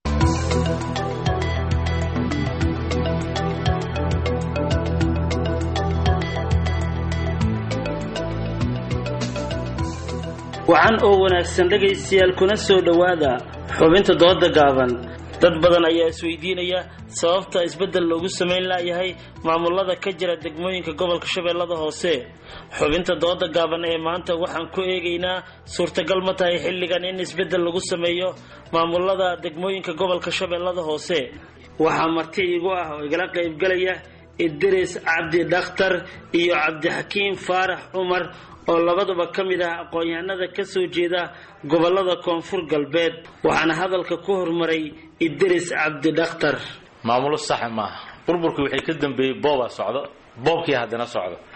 wacan oo wanaagsan dhegaystayaal kuna soo dhowaada xubinta dooda gaaban dad badan ayaa isweydiinaya sababta isbeddel loogu samayn laayahay maamulada ka jira degmooyinka gobolka shabeellada hoose xubinta dooda gaaban ee maanta waxaan ku eegaynaa suurtagal ma tahay xilligan in isbeddel lagu sameeyo maamulada degmooyinka gobolka shabeellada hoose waxaa marti igu ah oo igala qaybgalaya idris cabdi dhakhtar iyo cabdixakiim faarax cumar oo labaduba ka mid ah aqoon-yahanada ka soo jeeda gobollada koonfur galbeed waxaana hadalka ku hormaray idris cabdi dhakhtar maamulo saxa maaha burburkii waxay ka dambeeyey boobaa socdo boobkii haddana socdo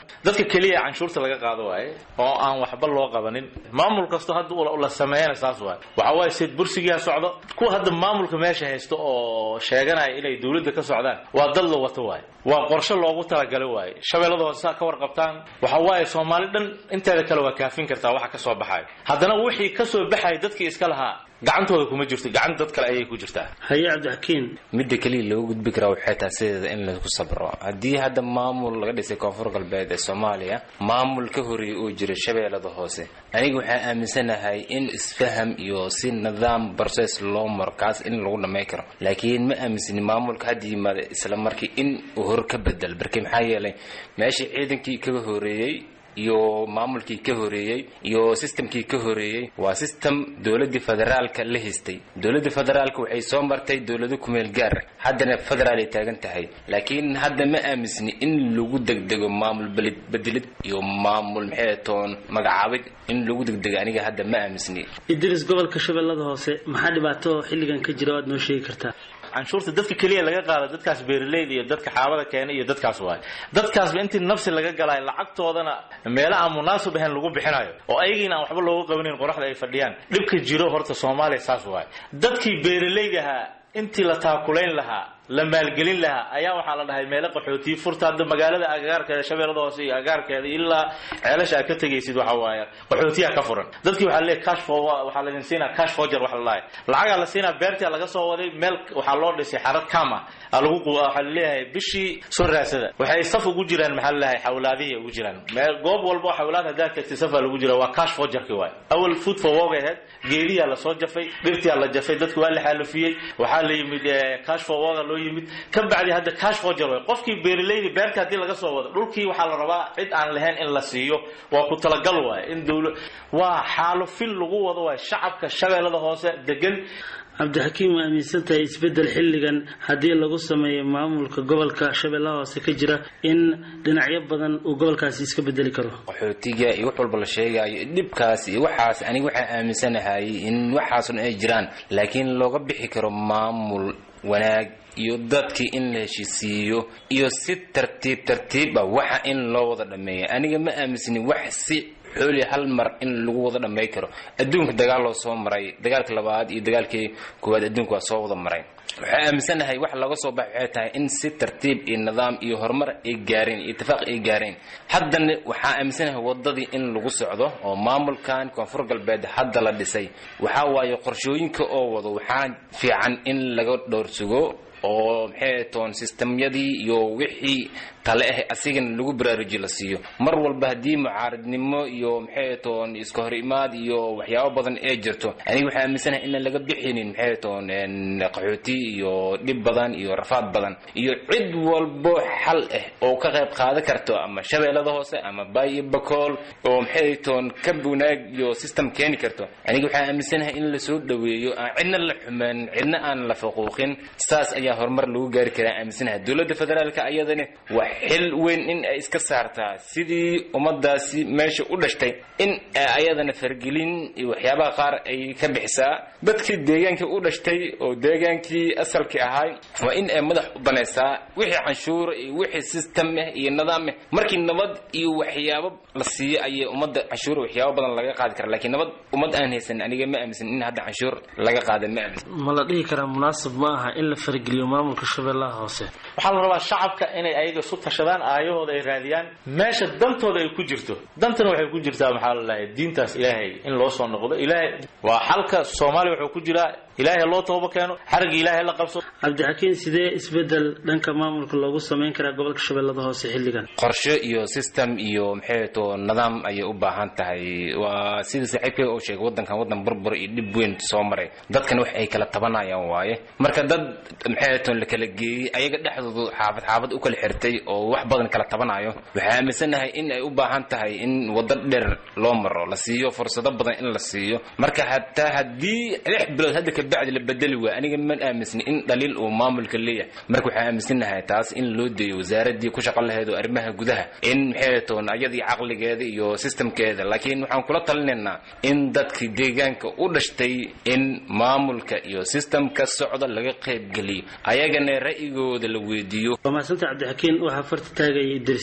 dadka keliya canshuurta laga qaado waaye oo aan waxba loo qabanin maamul kasto hadda la sameeyana saas waaye waxa waaye sid bursigiiha socdo kuwa hadda maamulka meesha haysto oo sheeganaya inay dowladda ka socdaan waa dad la wato waaye waa qorshe loogu talagalay waaye shabeellada hoose ka warqabtaan waxa waaye soomaali dhan inteeda kale waa kaafin kartaa waxa ka soo baxayo haddana wixii ka soo baxaya dadkii iska lahaa gacantooda kuma jirto gacan dad kale ayay ku jirtaa haye cabdixakiin midda keliya loogu gudbi karaa waxay tahay sideeda in lagu sabro haddii hadda maamul laga dhisay koonfur galbeed ee soomaaliya maamul ka horeeyay oo jira shabeellada hoose aniga waxaan aaminsanahay in isfaham iyo si nidaam process loo maro kaas in lagu dhamay karo laakiin ma aaminsani maamulka hadda yimaada isla markii in uu hor ka bedel barki maxaa yeelay meeshii ciidankii kaga horeeyey iyo maamulkii ka horeeyey iyo sistamkii ka horeeyey waa sistem dowladii federaalka la haystay dowladda federaalka waxay soo martay dowlado kumeel gaar haddana federaal ay taagan tahay laakiin hadda ma aaminsni in lagu degdego maamul bedelid iyo maamul maxay toon magacaabid in lagu degdego aniga hadda ma aaminsni idris gobolka shabeellada hoose maxaa dhibaato xilligan ka jira o aad noo sheegi kartaa canshuurta dadka keliya laga qaado dadkaas beeraleyda iyo dadka xaabada keena iyo dadkaas waay dadkaasba intii nafsi laga galaayo lacagtoodana meelo aan munaasib ahayn lagu bixinayo oo ayagiina aan waxba looga qabanin qoraxda ay fadhiyaan dhibka jiro horta soomaaliya saas waay dadkii beeraleydahaa intii la taakulayn lahaa la maalgelin lahaa ayaa waxaa la dhahay meelo qaxootiyi furta hadda magaalada agagaarkeeda shabeellada hoose iyo agagaarkeeda ilaa ceelasha aad ka tegaysid waxa waaye qaxootiyaha ka furan dadkii waxaa leeyahay cash for waxaa laydin siinaa cash forger waxa la dhahay lacagaa la siinaa beertia laga soo waday meel waxaa loo dhisay xarad kama lagu waxaa laleeyahay bishii soo raasada waxay saf ugu jiraan maxaa laleeyahay xawlaadihii ugu jiraan meel goob walba oo xawlaad haddaad tagtay safaa lagu jira waa cash forgerki waay awal food for work ahead geediyaa lasoo jafay dhirtiyaa la jafay dadku waa la xaalufiyey waxaa la yimid cash for work loo yimid ka bacdi hadda cash forger way qofkii beeraleyda beerta haddii laga soo wado dhulkii waxaa la rabaa cid aan lahayn in la siiyo waa ku talagal waay in dowla waa xaalufin lagu wado waay shacabka shabeellada hoose degan cabdixakiim waa aaminsan tahay isbeddel xilligan haddii lagu sameeyo maamulka gobolka shabeellaha hoose ka jira in dhinacyo badan uu gobolkaasi iska bedeli karo qaxootiga iyo wax walba la sheegayo dhibkaas iyo waxaas aniga waxaan aaminsanahay in waxaasun ay jiraan laakiin looga bixi karo maamul wanaag iyo dadkii in la heshiisiiyo iyo si tartiib tartiib ah waxa in loo wada dhameeya aniga ma aaminsani wax si xooli hal mar in lagu wada dhamay karo adduunka dagaal loo soo maray dagaalka labaad iyo dagaalkii koowaad adduunka waa soo wada maray waxaa aaminsanahay wax laga soo bax waxay tahay in si tartiib iyo nidaam iyo horumar ay gaareen iyo itifaaq ay gaareen haddana waxaa aaminsanahay wadadii in lagu socdo oo maamulkan koonfur galbeed hadda la dhisay waxaa waaye qorshooyinka oo wado waxaa fiican in laga dhowrsugo oo maxay toon sistemyadii iyo wixii tale ah asigana lagu baraaruji la siiyo mar walba haddii mucaaradnimo iyo maxay toon iska hor imaad iyo waxyaabo badan ee jirto aniga waxaa aaminsanahay inaan laga bixinin maxay toon qaxooti iyo dhib badan iyo rafaad badan iyo cid walbo xal ah oo ka qayb qaadan karto ama shabeellada hoose ama baayo bakool oo maxay toon ka wanaag iyo system keeni karto aniga waxaa aaminsanahay in lasoo dhaweeyo aan cidna la xumaan cidna aan la faquuqin saas ayaa horumar lagu gaari karaa aaminsanahay dowladda federaalka ayadana waa xil weyn in ay iska saartaa sidii ummadaasi meesha u dhashtay in ayadana fargelin iyo waxyaabaha qaar ay ka bixisaa dadkii deegaankii u dhashtay oo deegaankii asalkii ahay waa in ay madax u banaysaa wixii canshuur iyo wixii system ah iyo nidaam ah markii nabad iyo waxyaabo la siiyo ayay ummadda canshuur waxyaabo badan laga qaadi karaa laakiin nabad ummad aan haysan aniga ma aaminsan in hadda canshuur laga qaada ma aaminsan ma la dhihi karaa munaasib ma aha in la fargeliyo maamulka shabeellaha hoose waxaa la rabaa shacabka inay ayaga isu tashadaan aayahooda ay raadiyaan meesha dantooda ay ku jirto dantana waxay ku jirtaa maxaa la dhahay diintaas ilaahay in loo soo noqdo ilaahay waa xalka soomaaliya wuxuu ku jiraa ilaahay loo tooba keeno xarigii ilaahay la qabso cabdixakiin sidee isbedel dhanka maamulka loogu samayn karaa gobolka shabeellada hoose xilligan qorshe iyo system iyo maxay to nidaam ayay u baahan tahay waa sida saaxiibkay oo sheegay wadankan wadan burbur iyo dhib weyn soo maray dadkan wax ay kala tabanayaan waaye marka dad maxay to la kala geeyey ayaga dhexdoodu xaafad xaafad u kala xirtay oo wax badan kala tabanayo waxaa aaminsanahay in ay u baahan tahay in wado dheer loo maro la siiyo fursado badan in la siiyo marka hataa haddii lix bilood hadda kabacdi la bedeli waay aniga ma aaminsani in dhaliil uu maamulka leeyahay marka waxaa aaminsanahay taas in loo deeyo wasaaradii ku shaqo lahayd oo arrimaha gudaha in maxay toon ayadii caqligeeda iyo systemkeeda laakiin waxaan kula talinaynaa in dadkii deegaanka u dhashtay in maamulka iyo systemka socda laga qaybgeliyo ayagana ra'yigooda la weydiiyo waa mahadsanta cabdixakiin waxaa farta taagaya idris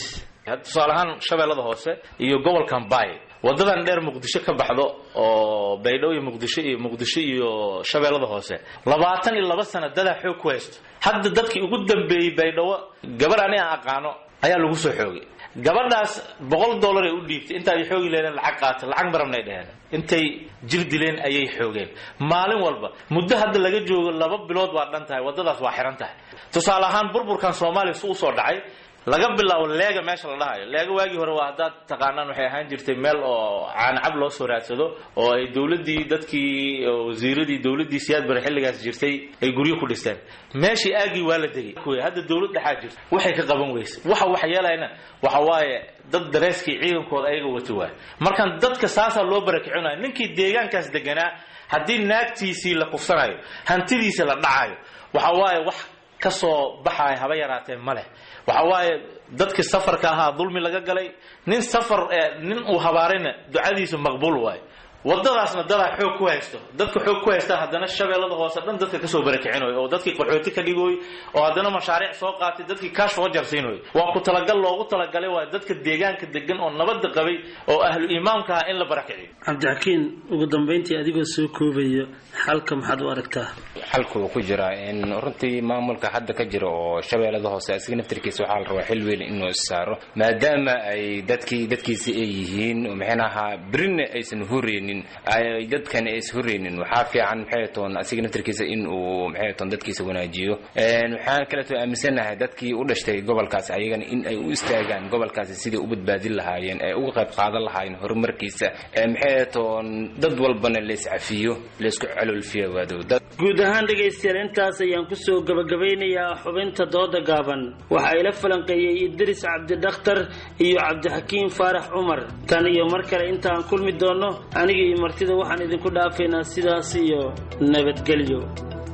tusaale ahaan shabeellada hoose iyo gobolkan baay wadadan dheer muqdisho ka baxdo oo baydhabo iyo muqdisho iyo muqdisho iyo shabeellada hoose labaatan iyo laba sana dadaa xoog ku haysto hadda dadkii ugu dambeeyey baydhabo gabar ani aan aqaano ayaa lagu soo xoogay gabadhaas boqol dollar ay u dhiibtay inta ay xoogi leedeen lacag qaata lacag marabnay dheheen intay jir dileen ayay xoogeen maalin walba muddo hadda laga joogo laba bilood waa dhan tahay waddadaas waa xihan tahay tusaale ahaan burburkan soomaaliya su usoo dhacay laga bilaabo leega meesha la dhahayo leega waagii hore waa haddaad taqaanaan waxay ahaan jirtay meel oo caanacab loo soo raadsado oo ay dowladdii dadkii wasiiradii dowladdii siyaad bare xilligaas jirtay ay guryo ku dhisteen meeshii aagii waa la degay hadda dowlad dhexaa jirta waxay ka qaban weyse waxa wax yeelayna waxa waaye dad dareeskii ciidankooda ayaga wato waay markaan dadka saasaa loo barakicinayo ninkii deegaankaas deganaa haddii naagtiisii la kufsanayo hantidiisa la dhacayo waxa waaye wax ka soo baxaya haba yaraatee ma leh waxa waaye dadkii safarka ahaa dulmi laga galay nin safar nin uu habaarayna ducadiisu maqbuul waayo wadadaasna dadaa xoog ku haysto dadka xoog ku haystaan haddana shabeellada hoose dhan dadka kasoo barakicinayo oo dadkii qaxooti ka dhigooy oo haddana mashaariic soo qaatay dadkii kaash soo jarsiinayo waa ku talagal loogu talagalay waa dadka deegaanka degan oo nabadda qabay oo ahlu imaamka ah in la barakiciyo cabdixakiin ugu dambayntii adigoo soo koobaya xalka maxaad u aragtaa xalku ku jira in runtii maamulka hadda ka jira oo shabeellada hoose asiga naftirkiisa waxaa la rabaa xil weyn inuu issaaro maadaama ay dadkii dadkiisi ay yihiin maxaynaha berina aysan hureynin ay dadkan ay is hureynin waxaa fiican maxay toon asiga naftirkiisa in uu maxay toon dadkiisa wanaajiyo waxaan kaleeto aaminsanahay dadkii u dhashtay gobolkaas ayagana in ay u istaagaan gobolkaasi sidai u badbaadin lahaayeen ee uga qayb qaadan lahaayeen horumarkiisa maxay toon dad walbana la iscafiyo la isku caloolfiyo waadow guud ahaan dhegaystayaal intaas ayaan kusoo gabagabeynayaa xubinta dooda gaaban waxa ila falanqeeyey idris cabdidakhtar iyo cabdixakiim faarax cumar tan iyo mar kale intaan kulmi doonno aniga iyo martida waxaan idinku dhaafaynaa sidaas iyo nabadgelyo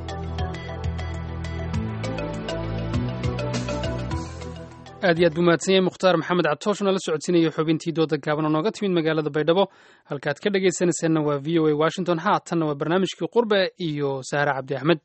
aad iyo aad buu mahadsan yahay mukhtaar maxamed catoosh oo nala socodsiinaya xubintii dooda gaaban oo nooga timid magaalada baydhabo halkaad ka dhagaysanaysaanna waa v o a washington haatanna waa barnaamijkii qurbe iyo sahre cabdi axmed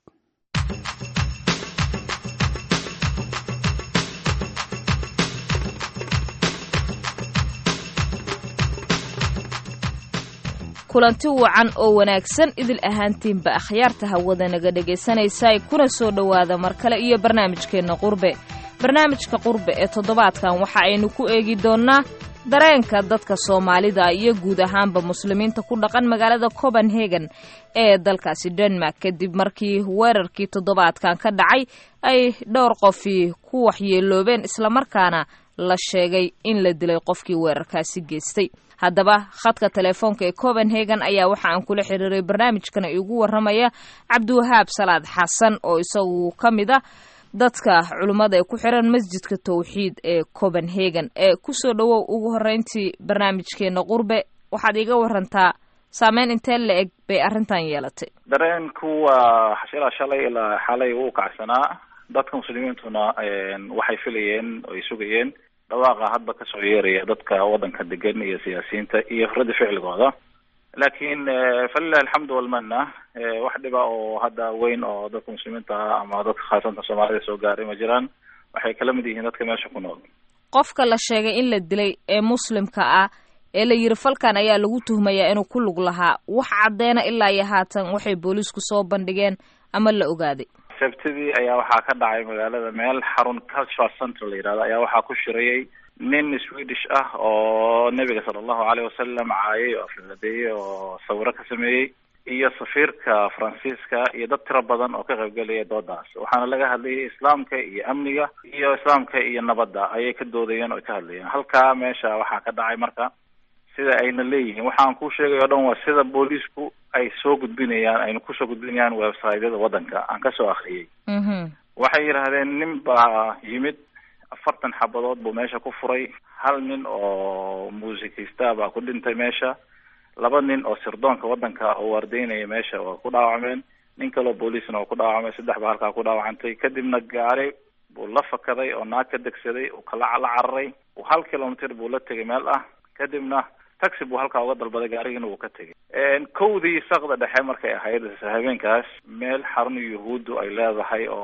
kulanti wacan oo wanaagsan idil ahaantiinba akhyaarta hawada naga dhegaysanaysa kuna soo dhowaada mar kale iyo barnaamijkeenna qurbe barnaamijka qurbe ee toddobaadkan waxa aynu ku eegi doonnaa dareenka dadka soomaalida iyo guud ahaanba muslimiinta ku dhaqan magaalada copenhagen ee dalkaasi denmark kadib markii weerarkii toddobaadkan ka dhacay ay dhowr qofii ku waxyeeloobeen islamarkaana la sheegay in la dilay qofkii weerarkaasi geystay haddaba khadka telefoonka ee copenhagen ayaa waxa aan kula xiriiray barnaamijkana iigu waramaya cabdiwahaab salaad xasan oo isagu ka mid ah dadka culimmada ee ku xiran masjidka towxiid ee copenhagen ee kusoo dhowow ugu horreyntii barnaamijkeena qurbe waxaad iiga warantaa saameyn intee la eg bay arrintan yeelatay dareenku waa ilaa shalay ilaa xalay uu kacsanaa dadka muslimiintuna waxay filayeen oo ay sugayeen dhawaaqa hadba kasoo yeeraya dadka waddanka degan iyo siyaasiyiinta iyo raddi ficligooda laakiin falilahi alxamdu walmana wax dhiba oo hadda weyn oo dadka muslimiinta ah ama dadka khaasatan soomaalida soo gaaray ma jiraan waxay kala mid yihiin dadka meesha ku nool qofka la sheegay in la dilay ee muslimka ah ee la yiri falkan ayaa lagu tuhmayaa inuu ku lug lahaa wax caddeena ilaa iyo haatan waxay booliisku soo bandhigeen ama la ogaaday sabtidii ayaa waxaa ka dhacay magaalada meel xarun cultural center la yidhahdo ayaa waxaa ku shirayay nin swedish ah oo nebiga sala allahu caleyh wasalam caayay oo aflaladeeyey oo sawiro ka sameeyey iyo safiirka faransiiska iyo dad tiro badan oo ka qaybgelaya doodaas waxaana laga hadlayay islaamka iyo amniga iyo islaamka iyo nabadda ayay ka doodayeen oo ka hadlayeen halkaa meesha waxaa ka dhacay marka sida ayna leeyihiin waxaan kuu sheegay o dhan waa sida booliisku ay soo gudbinayaan ayna kusoo gudbinayaan websiteyada waddanka aan kasoo akriyay waxay yidhaahdeen nin baa yimid afartan xabadood buu meesha ku furay hal nin oo muusikista baa ku dhintay meesha laba nin oo sirdoonka waddanka oo waardeynaya meesha waa ku dhaawacmeen nin kaleo booliisna waa ku dhaawacmay saddex baa halkaa ku dhaawacantay kadibna gaari buu la fakaday oo naag ka degsaday uu kala la cararay hal kilomitr buu la tegay meel ah kadibna taxi buu halkaa uga dalbaday gaarigiina wuu ka tegay kowdii saqda dhexe markay ahayd habeenkaas meel xarun yuhuuddu ay leedahay oo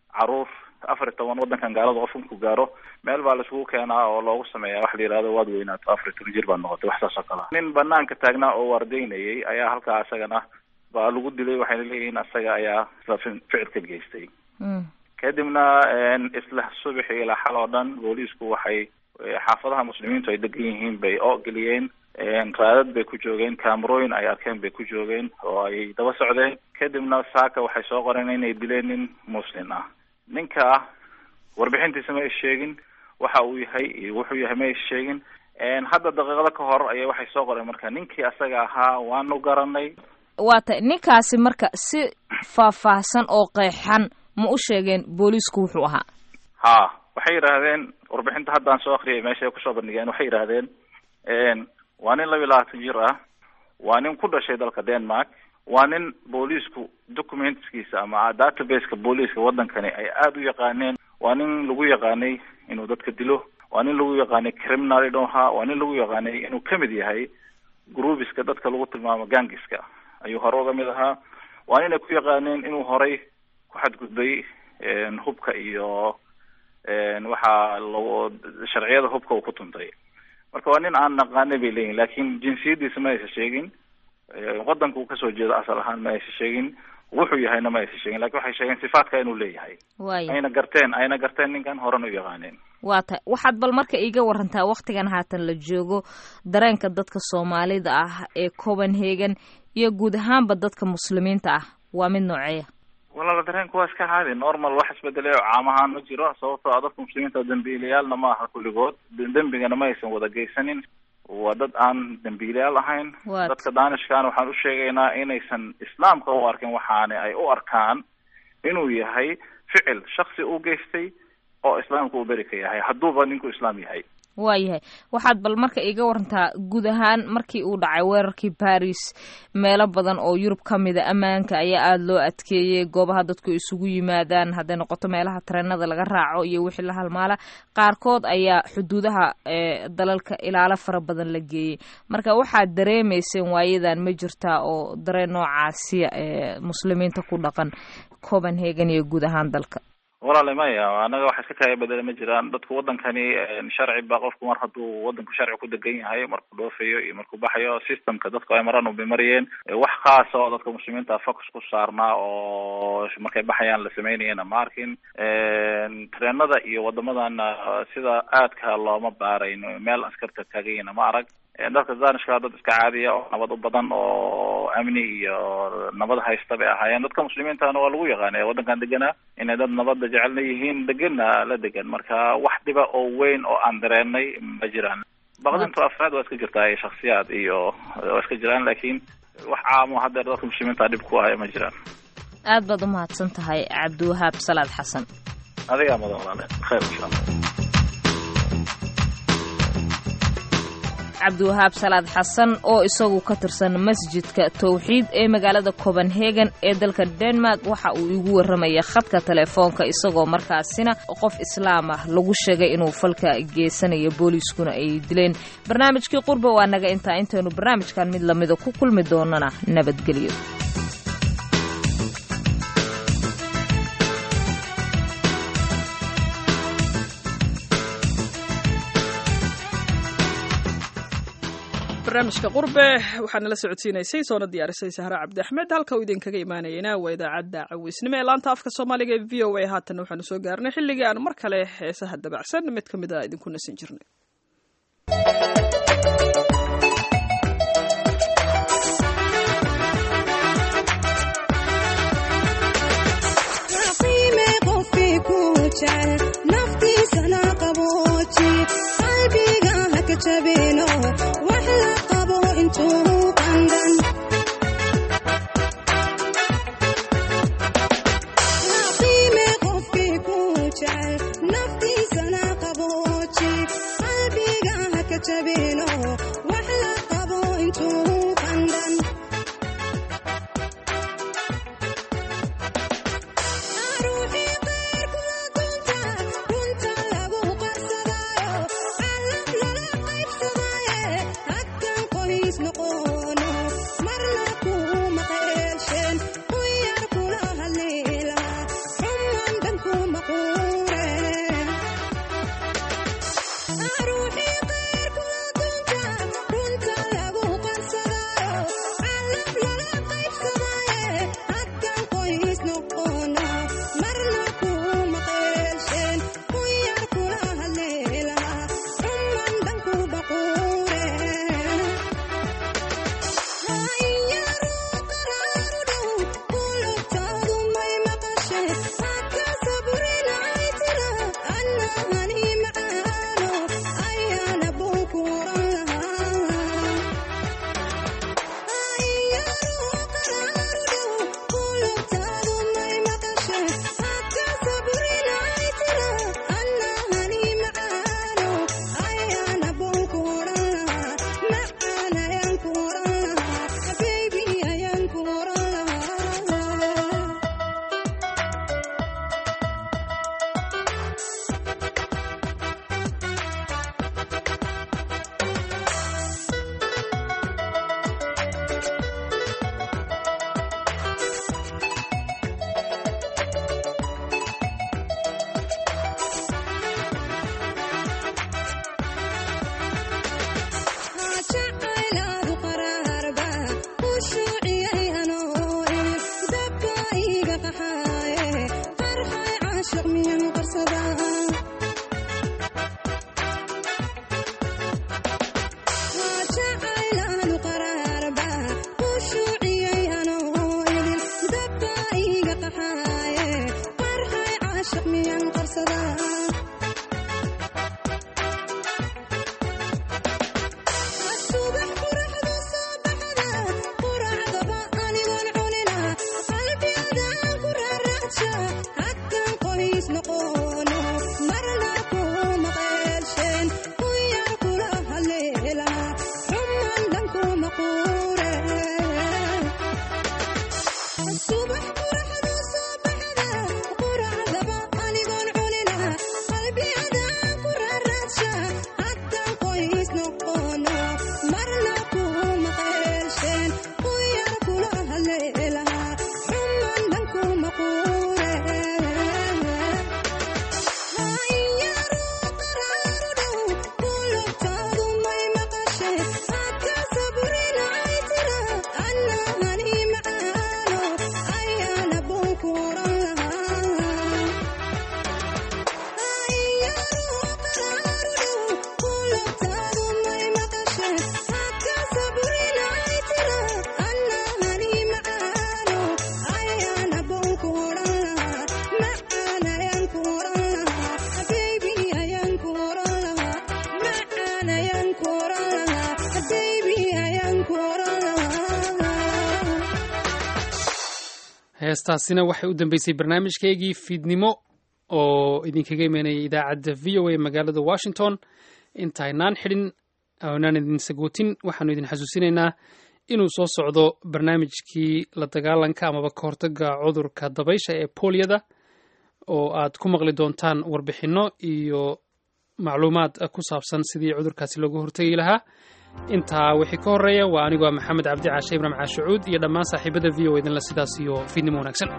caruur afar iyo toban wadankan gaalada qofka ku gaaro meel baa laisugu keenaa oo loogu sameeyaa wax la yihahdo waad weynaato afar iyo toban jir baad noqotay wax saas oo kale ah nin banaanka taagnaa oo waardeynayay ayaa halkaa isagana baa lagu dilay waxayna leeyihiin isaga ayaa isla ficil ka geystay kadibna isla subaxi ilaa xal oo dhan booliisku waxay xaafadaha muslimiintu ay degan yihiin bay oo geliyeen raadad bay ku joogeen camerooyin ay arkeen bay ku joogeen oo ay daba socdeen kadibna saaka waxay soo qoreen inay dileen nin muslim ah ninka warbixintiisa ma ay sheegin waxa uu yahay iyo wuxuu yahay ma ay sheegin hadda daqiiqado ka hor ayay waxay soo qoreen marka ninkii asaga ahaa waanu garanay waa tay ninkaasi marka si faahfaahsan oo qeexan ma u sheegeen booliisku wuxuu ahaa ha waxay yidhaahdeen warbixinta haddaan soo akriyay meesha ay kusoo bandhigeen waxay yidhaahdeen waa nin laba iyo labaatan jir ah waa nin ku dhashay dalka denmark waa nin booliisku documentskiisa ama databaseka booliiska wadankani ay aada u yaqaaneen waa nin lagu yaqaanay inuu dadka dilo waa nin lagu yaqaanay criminal idhoha waa nin lagu yaqaanay inuu kamid yahay groupiska dadka lagu tilmaamo gangiska ayuu hore uga mid ahaa waa nin ay ku yaqaaneen inuu horay ku xadgudbay hubka iyo waxaa lagu sharciyada hubka uu ku tuntay marka waa nin aan naqaanay bay leeyihin laakiin jinsiyadiisa ma aysa sheegin wadanka uu kasoo jeedo asal ahaan ma aysa sheegin wuxuu yahayna ma aysa sheegin lakin waxay sheegeen sifaadka inuu leeyahay waaya ayna garteen ayna garteen ninkan horena u yaqaaneen waa tay waxaad bal marka iiga warantaa waktigan haatan la joogo dareenka dadka soomaalida ah ee copenhagen iyo guud ahaanba dadka muslimiinta ah waa mid nooceeya walaala dareenku waa iska caadi normal wax isbedelay oo caam ahaan ma jiro sababtoo ah dadka muslimiinta dambiilayaalna ma aha kulligood dembigana ma aysan wada geysanin waa dad aan dambiilayaal ahayn dadka daanishkaana waxaan u sheegaynaa inaysan islaamka u arkin waxaani ay u arkaan inuu yahay ficil shaksi u geystay oo islaamka uu beri ka yahay hadduuba ninku islaam yahay waayahay waxaad bal marka iiga warantaa guud ahaan markii uu dhacay weerarkii baris meelo badan oo yurub ka mida ammaanka ayaa aada loo adkeeyey goobaha dadku isugu yimaadaan hadday noqoto meelaha tareenada laga raaco iyo wixii la halmaala qaarkood ayaa xuduudaha dalalka ilaalo fara badan la geeyey marka waxaad dareemayseen waayadan ma jirtaa oo dareen noocaasiya ee muslimiinta ku dhaqan copenhagen iyo guud ahaan dalka walaale maya anaga waxa iska kaya bedela ma jiraan dadku wadankani sharci ba qofku mar hadduu wadanku sharci ku degan yahay markuu dhoofayo iyo markuu baxayo systemka dadku ay maraan ubay mariyeen wax khaasa oo dadka muslimiinta focus ku saarnaa oo markay baxayaan la sameynayana ma arkin treenada iyo wadamadana sida aadka looma baarayn meel askarta taagayana ma arag dadka danishka dad iska caadiya oo nabad u badan oo amni iyo nabad haysta bay ahaayeen dadka muslimiintana waa lagu yaqaanay wadankan deganaa inay dad nabadda jecelna yihiin deganna la degan marka wax dhiba oo weyn oo aan dareenay ma jiraan baqdintu afraad waa iska jirtaa shaksiyaad iyo waa iska jiraan laakiin wax caamo haddeer dadka muslimiinta dhib ku ahaya ma jiraan aad baad u mahadsan tahay cabdiwahaab salaad xasan adigaa mudan walaale khayr insha allah cabdiwahaab salaad xasan oo isagu ka tirsan masjidka towxiid ee magaalada copenhagen ee dalka denmark waxa uu igu warramaya khadka telefoonka isagoo markaasina qof islaam ah lagu sheegay inuu falka geysanayo booliiskuna ay dileen barnaamijkii qurba waa naga intaa intaynu barnaamijkan mid lamida ku kulmi doonana nabadgelyo barnaamijka qurbe waxaa nala socodsiinaysay soona diyaarisay sahre cabdi axmed halka uu idinkaga imaanayena waa idaacadda caweysnimo ee laanta afka soomaaliga ee v o a haatan waxaanu soo gaarnay xilligii aan mar kale heesaha dabacsan mid ka mid a idinku nasin jirnay naftiisana qabooji qalbiga haka jabino wax la qabo intuu qandan qiime qofkii ku jecel naftiisana qabooji qalbiga haka jabino wax la qabo intuu qandan maquure ruuxii qeer kula dunta runta lagu qarsadayo calab lala qaybsadaye hadkan qoys noqono marna kuma qeelsheen ku yar kula haleelaha xuman dhanku baquure jacaylaadu qaraarba u shuuciyay anoo ilis dabka iga qaxaaye qarxay caashiq miyan qarsada jacaylaadu qaraarba u shuuciyay anoo ilis dabka iga qaxaaye qarxay caashiq miyan qarsada subax quraxdu soo baxda quracdaba anigoon cunina qalbiyadaan ku raaraadsha hadkan qoys noqono marna kuma qeelsheen ku yar kula haleelaha xuman dhanku maquure subax quraxdu soo baxda quracdaba anigoon cunina qalbiyadaan ku raaraadsha hadkan qoys noqono marna kuma qeelsheen ku yar kula haleelaha xuman dhanku maquure heestaasina waxay u dambeysay barnaamijkeygii fiidnimo oo idinkaga imanayay idaacadda v o a magaalada washington intaynaan xidhin aanaan idin sagootin waxaanu idin xasuusinaynaa inuu soo socdo barnaamijkii la dagaalanka amaba ka hortaga cudurka dabaysha ee booliyada oo aad ku maqli doontaan warbixinno iyo macluumaad ku saabsan sidii cudurkaasi looga hortegi lahaa intaa wixii ka horreeya waa anigoo maxamed cabdi caashe ibraahim caashucuud iyo dhammaan saaxiibada v o idinla sidaas iyo fiidnimo wanaagsan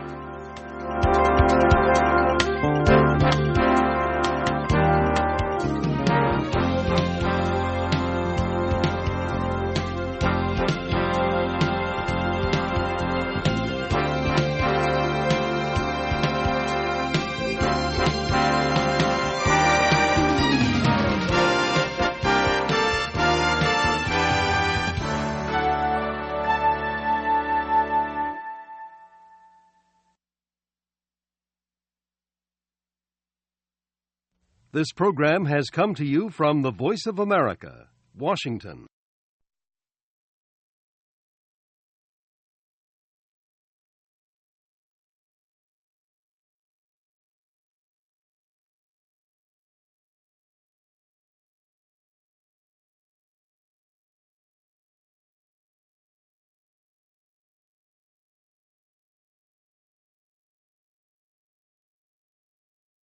This program has come to you from the Voice of America, Washington.